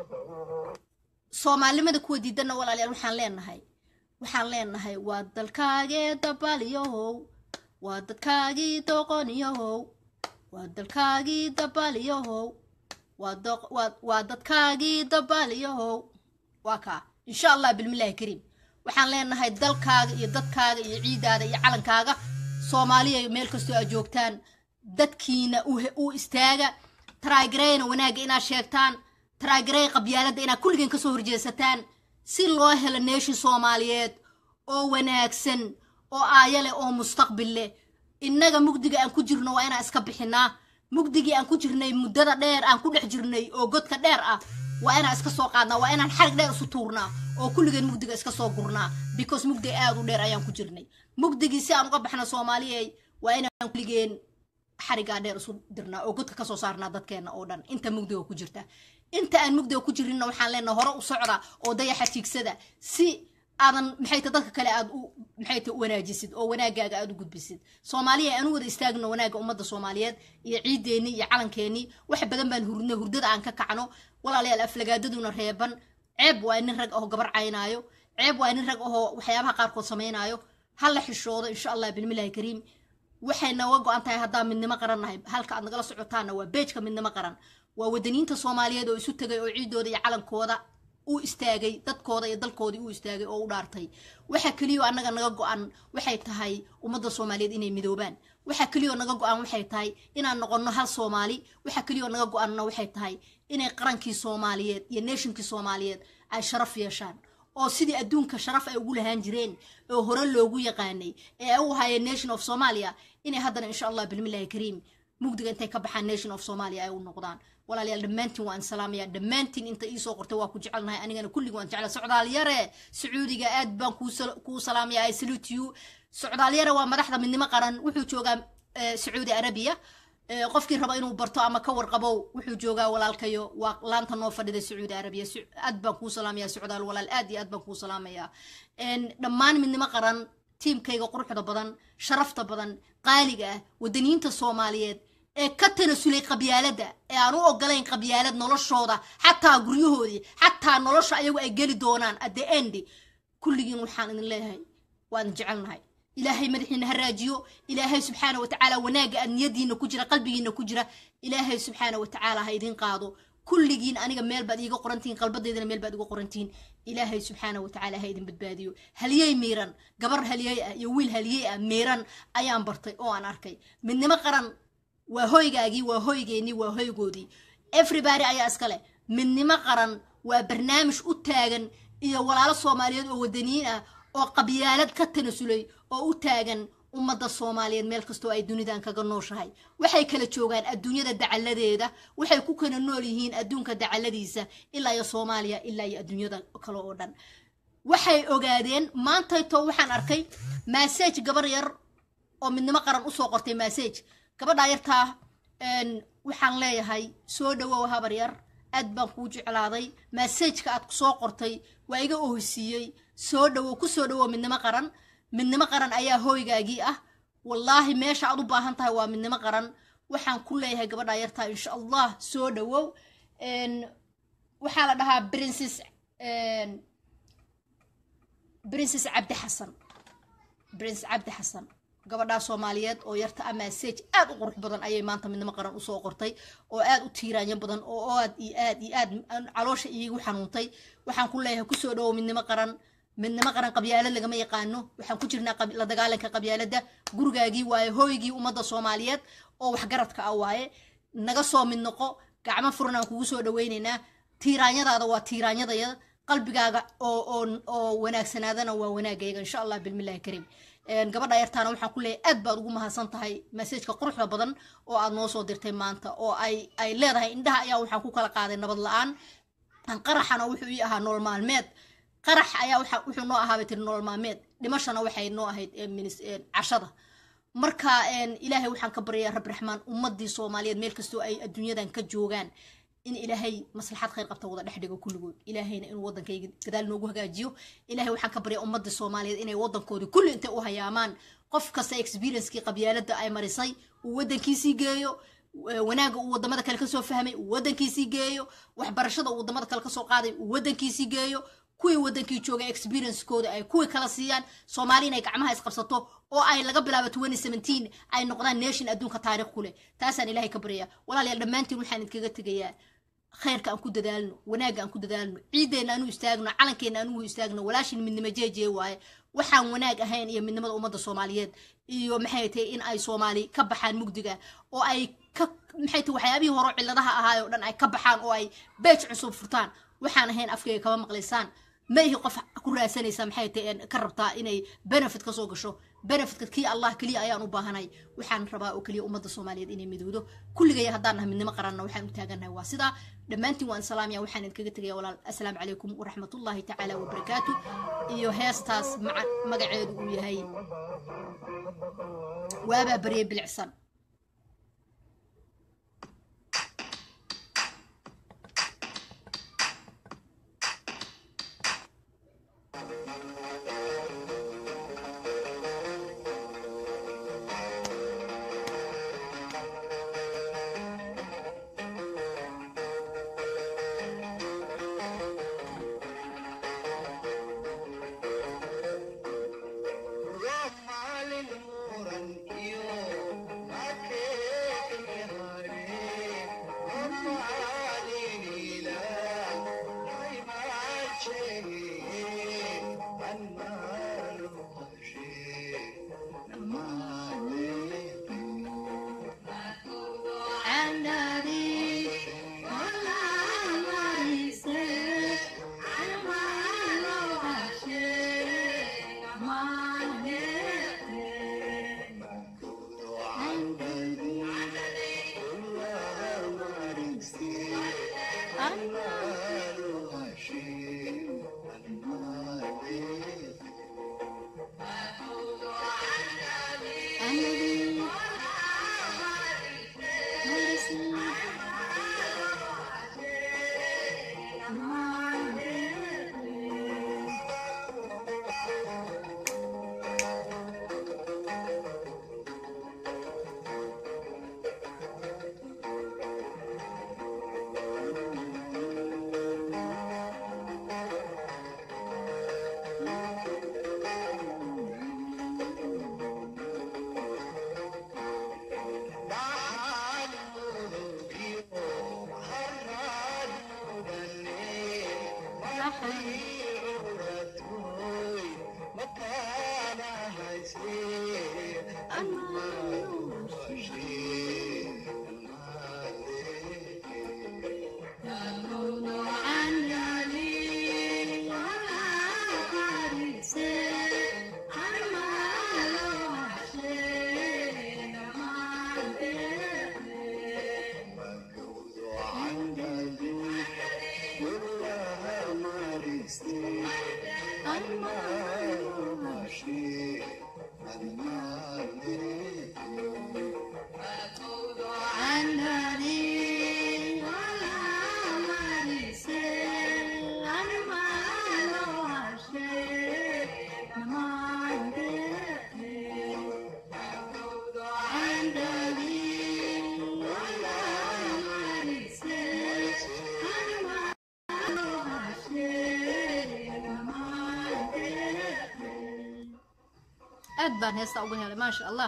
soomaalinimada kuwa diidanna walaalayaal waxaan leenahay waxaan leenahay waa dalkaagee dabalyahow waa dadkaagii doqonyahow waa dalkaagii dabalyahow waa doq- waa- waa dadkaagii dabalyahow waa kaa insha allah bilmillaahi kariim waxaan leenahay dalkaaga iyo dadkaaga iyo ciidaada iyo calankaaga soomaaliya meel kastoo aad joogtaan dadkiina u he- u istaaga taraagareyna wanaagga inaad sheegtaan taraagarey qabyaaladda inaad kulligeen kasoo horjeesataan si loo helo neeshin soomaaliyeed oo wanaagsan oo aaya leh oo mustaqbil leh innaga mugdiga aan ku jirno waa inaan iska bixinaa mugdigii aan ku jirnay muddada dheer aan ku dhex jirnay oo godka dheer ah waa inaan iska soo qaadnaa waa inaan xarig dheer isu tuurnaa oo kulligeen mugdiga iska soo gurnaa because mugdi aad u dheer ayaan ku jirnay mugdigii si aan uga baxno soomaaliyey waa inaan kulligeen xarigaa dheer isu dirnaa oo godka kasoo saarnaa dadkeena oo dhan inta mugdiga ku jirta inta aan mugdiga ku jirinna waxaan leenahay hore u socda oo dayaxa tiigsada si aadan maxay ta dadka kale aad u maxay ta wanaajisid oo wanaagaaga aad u gudbisid soomaaliya aan u wada istaagno wanaagga ummadda soomaaliyeed iyo ciideennii iyo calankeenii wax badan baan hurnay hurdada aan ka kacno walaalayaal aflagaadaduna reeban ceeb waa nin rag ahoo gabar caynaayo ceeb waa nin rag ahoo waxyaabaha qaarkood samaynaayo ha la xishoodo insha allah bilmillahi kariim waxay nooga go-an tahay haddaan midnimo qaran nahay halka aad nagala socotaanna waa beejka midnimo qaran waa wadaniinta soomaaliyeed oo isu tegay oo ciidooda iyo calankooda u istaagay dadkooda iyo dalkoodii u istaagay oo u dhaartay waxa keliyo annaga naga go-an waxay tahay ummadda soomaaliyeed inay midoobaan waxa keliyo naga go-an waxay tahay inaan noqonno hal soomaali waxa keliyo naga go-anna waxay tahay inay qarankii soomaaliyeed iyo neeshinkii soomaaliyeed ay sharaf yeeshaan oo sidii adduunka sharaf ay ugu lahaan jireen oo hore loogu yaqaanay ee ay u hayeen nation of somalia inay haddana insha allah bilmillahi kariim mugdiga intay ka baxaan nation of somalia ay u noqdaan walaalayaal dhammaantiin waan salaamaya dhammaantiin inta iisoo qortay waa ku jecelnahay anigana kullig waan jecla socdaal yare sacuudiga aad baan kuu sal- kuu salaamaya i salute you socdaal yare waa madaxda midnimo qaran wuxuu joogaa eh, sacuudi arabiya Eh, qofkii raba inuu barto ama ka warqabo wuxuu joogaa walaalkayo waa laanta noo fadhida sacuudi arabiya Su- aad baan kuu salaamaya socdaal walaal aad iyo aad baan kuu salaamaya En, dhammaan midnimo qaran tiimkayga quruxda badan sharafta badan qaaliga ah wadaniinta soomaaliyeed ee ka tanasulay qabyaaladda ee aan u ogolayn qabyaalad noloshooda xataa guryahoodii xataa nolosha ayagu ay geli doonaan at the end kulligiin waxaan idin leeyahay waan jecelnahay ilaahay madaxiina ha raajiyo ilaahay subxaana wa tacaala wanaagga aad niyadiina ku jira qalbigiina ku jira ilaahay subxaana wa tacaala ha idin qaado kulligiin aniga meel baad iiga qorantihiin qalbadeydana meel baad iga qorantihiin ilaahay subxaana wa tacaala ha idin badbaadiyo halyey miiran gabar halyey ah iyo wiil halyey ah miiran ayaan bartay oo aan arkay midnimo qaran waa hoygaagii waa hoygeennii waa hoygoodii everybody ayaa iska leh midnimo qaran waa barnaamij u taagan iyo walaalo soomaaliyeed oo wadaniyiin ah oo qabyaalad ka tanasulay oo u taagan ummadda soomaaliyeed meel kastoo ay dunidan kaga nooshahay waxay kala joogaan adduunyada dacalladeeda waxay ku kala nool yihiin adduunka dacalladiisa ilaa iyo soomaaliya ilaa iyo adduunyada kale oo dhan waxay ogaadeen maantayto waxaan arkay massage gabar yar oo midnimo qaran usoo qortay massage gabadhaa yartaa een, waxaan leeyahay soo dhawow habar yar aad baan kuu jeclaaday massageka aad soo qortay waa iga ohsiiyey soo dhawow ku soo dhawow midnimo qaran midnimo qaran ayaa hooygaagii ah wallaahi meesha aad u baahan tahay waa midnimo qaran waxaan ku leeyahay gabadhaa yartaa insha allah soo dhawow Een, waxaa la dhahaa princess een, princess cabdi xasan prince cabdi xasan gabadhaa soomaaliyeed oo yarta a massage aad u qurux badan ayay maanta midnimo qaran usoo qortay oo aad u tiiraanyo badan oo aad iyo aad iyo aad aan caloosha iigu xanuuntay waxaan ku leeyahay kusoo dhawow midnimo qaran midnimo qaran qabyaalad lagama yaqaano waxaan ku jirnaa qab- la dagaalanka qabyaaladda gurigaagii waaye hooygii ummadda soomaaliyeed oo waxgaradka ah waaye naga soo mid noqo gacmo furan aan kugu soo dhawaynaynaa tiiraanyadaada waa tiiraanyadaya qalbigaaga oo oo oo wanaagsanaadana waa wanaagayga insha allah bilmillahi kariim Een, gabadha yartaana waxaan ku leeyahay aad baad ugu mahadsan tahay masajka quruxda badan oo aad noo soo dirtay maanta oo ay ay leedahay indhaha ayaa waxaan ku kala qaaday nabad la-aan qaraxana wuxuu ii ahaa nolol maalmeed qarax ayaa waxa- wuxuu noo ahaa bay tiri nolol maalmeed dhimashana waxay noo ahayd ee, minis- ee, cashada marka een, ilaahay waxaan ka baryayaa rabbi raxmaan ummadii soomaaliyeed meel kastoo ay adduunyadan ka joogaan in ilaahay maslaxad khayr qabta wada dhex dhigo kulligood ilaahayna inuu wadankayga gadaal noogu hagaajiyo ilaahay waxaan ka baryaa ummadii soomaaliyeed inay wadankoodii kulli intay u hayaamaan qof kasta experiencekii qabyaalada ay marisay uu wadankiisii geeyo wa- wanaagga uu wadamada kale kasoo fahmay uu wadankiisii geeyo waxbarashada uu wadamada kale kasoo qaaday uu wadankiisii geeyo kuwii wadankii jooga experiencekooda ay kuwii kala siiyaan soomaali inay gacmaha isqabsato oo ay laga bilaabo 2017 ay noqdaan nation adduunka taariikh ku leh taasaan ilaahay ka baryaa walaalayaal dhammaantiin waxaan idinkaga tegayaa khayrka aan ku dadaalno wanaagga aan ku dadaalno ciideenna aanu istaagno calankeenna anugu istaagno walaashin midnimo jeejee waaye waxaan wanaag ahayn iyo midnimada ummadda soomaaliyeed iyo maxay tahay in ay soomaali ka baxaan mugdiga oo ay ka maxay tahay waxyaabihii hore cilladaha ahaay oo dhan ay ka baxaan oo ay beej cusub furtaan waxaan ahayn afkayga kama maqlaysaan ma ihi qof ku raadsanaysa maxay tahay een ka rabtaa inay benefit kasoo gasho benefitka kii allah keliya ayaan u baahanay waxaan rabaa oo keliya ummadda soomaaliyeed inay midowdo kulligay haddaan nahay midnimo qaranna waxaan u taagannahay waa sidaa dhammaantiin waan salaamaya waxaan idinkaga tegaya walaal assalaamu calaykum waraxmatullaahi tacaala wabarakaatu iyo heestaas maca magaceedu uu yahay waabaa barye bilicsan aad baan heesta uga helay maasha allah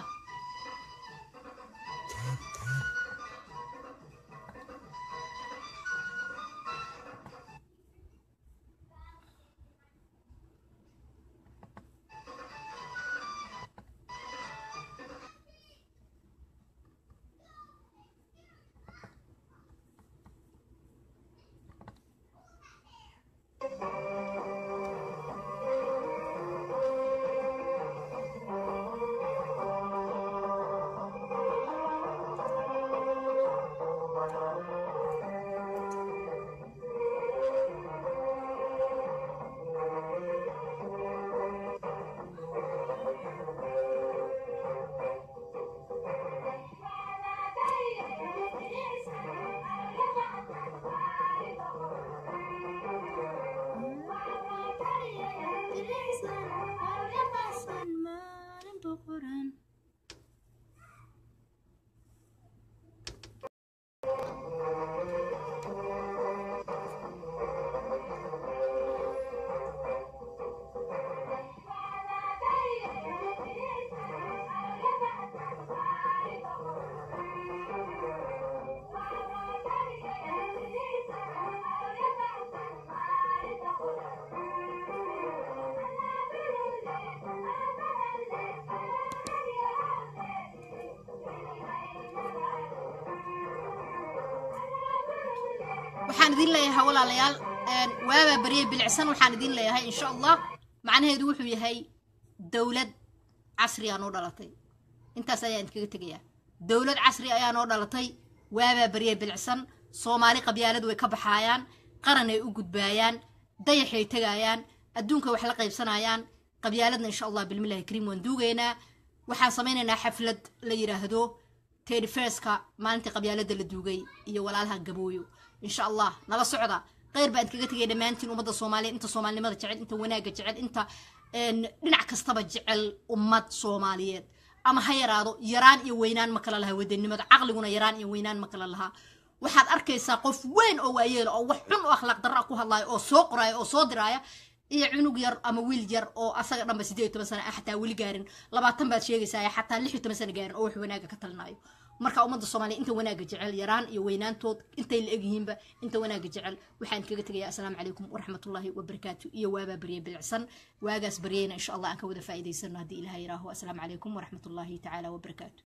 waxaan idin leeyahay walaalayaal een, waabaa baryay bilicsan waxaan idin leeyahay insha allah macnaheedu wuxuu yahay dowlad casri aa noo dhalatay intaas ayaan idinkaga tegayaa dowlad casri ayaa noo dhalatay waabaa baryay bilicsan soomaali qabyaalad way ka baxaayaan qaran ay u gudbaayaan dayaxay tegayaan adduunka wax la qaybsanayaan qabyaaladna insha allah bilmillahi kariim waan duugaynaa waxaan samaynaynaa xaflad la yidhaahdo teddy firska maalintii qabyaalada la duugay iyo walaalaha gabooyo insha allah nala socda kheyr baan kaga tegay dhammaantiin ummadda soomaaliyeed inta soomaalinimada jecel inta wanaagga jecel inta een, dhinac kastaba jecel ummad soomaaliyeed ama ha yaraado yaraan iyo weynaan ma kala laha wadanimada caqliguna yaraan iyo weynaan ma kala lahaa waxaad arkaysaa qof weyn oo waayeela oo wax xun oo akhlaaq darra ku hadlaaya oo soo qoraaya oo soo diraaya iyo cunug yar ama wiil yar oo asaga dhanba sideed iyo toban sano ah xataa weli gaarin labaatan baad sheegaysaa xataa lix iyo toban sano gaarin oo wax wanaaga ka talinaayo marka ummadda soomaaliya inta wanaaga jecel yaraan iyo weynaantood intay la egyihiinba inta wanaaga jecel waxaan kaga tegayaa asalaamu calaykum waraxmatullaahi wabarakaatu iyo waabaa barye bilicsan waagaas baryayna insha allah aan ka wada faa'iidaysano haddii ilaha yiraaho asalaamu calaykum waraxmatullaahi tacaala wabarakaatu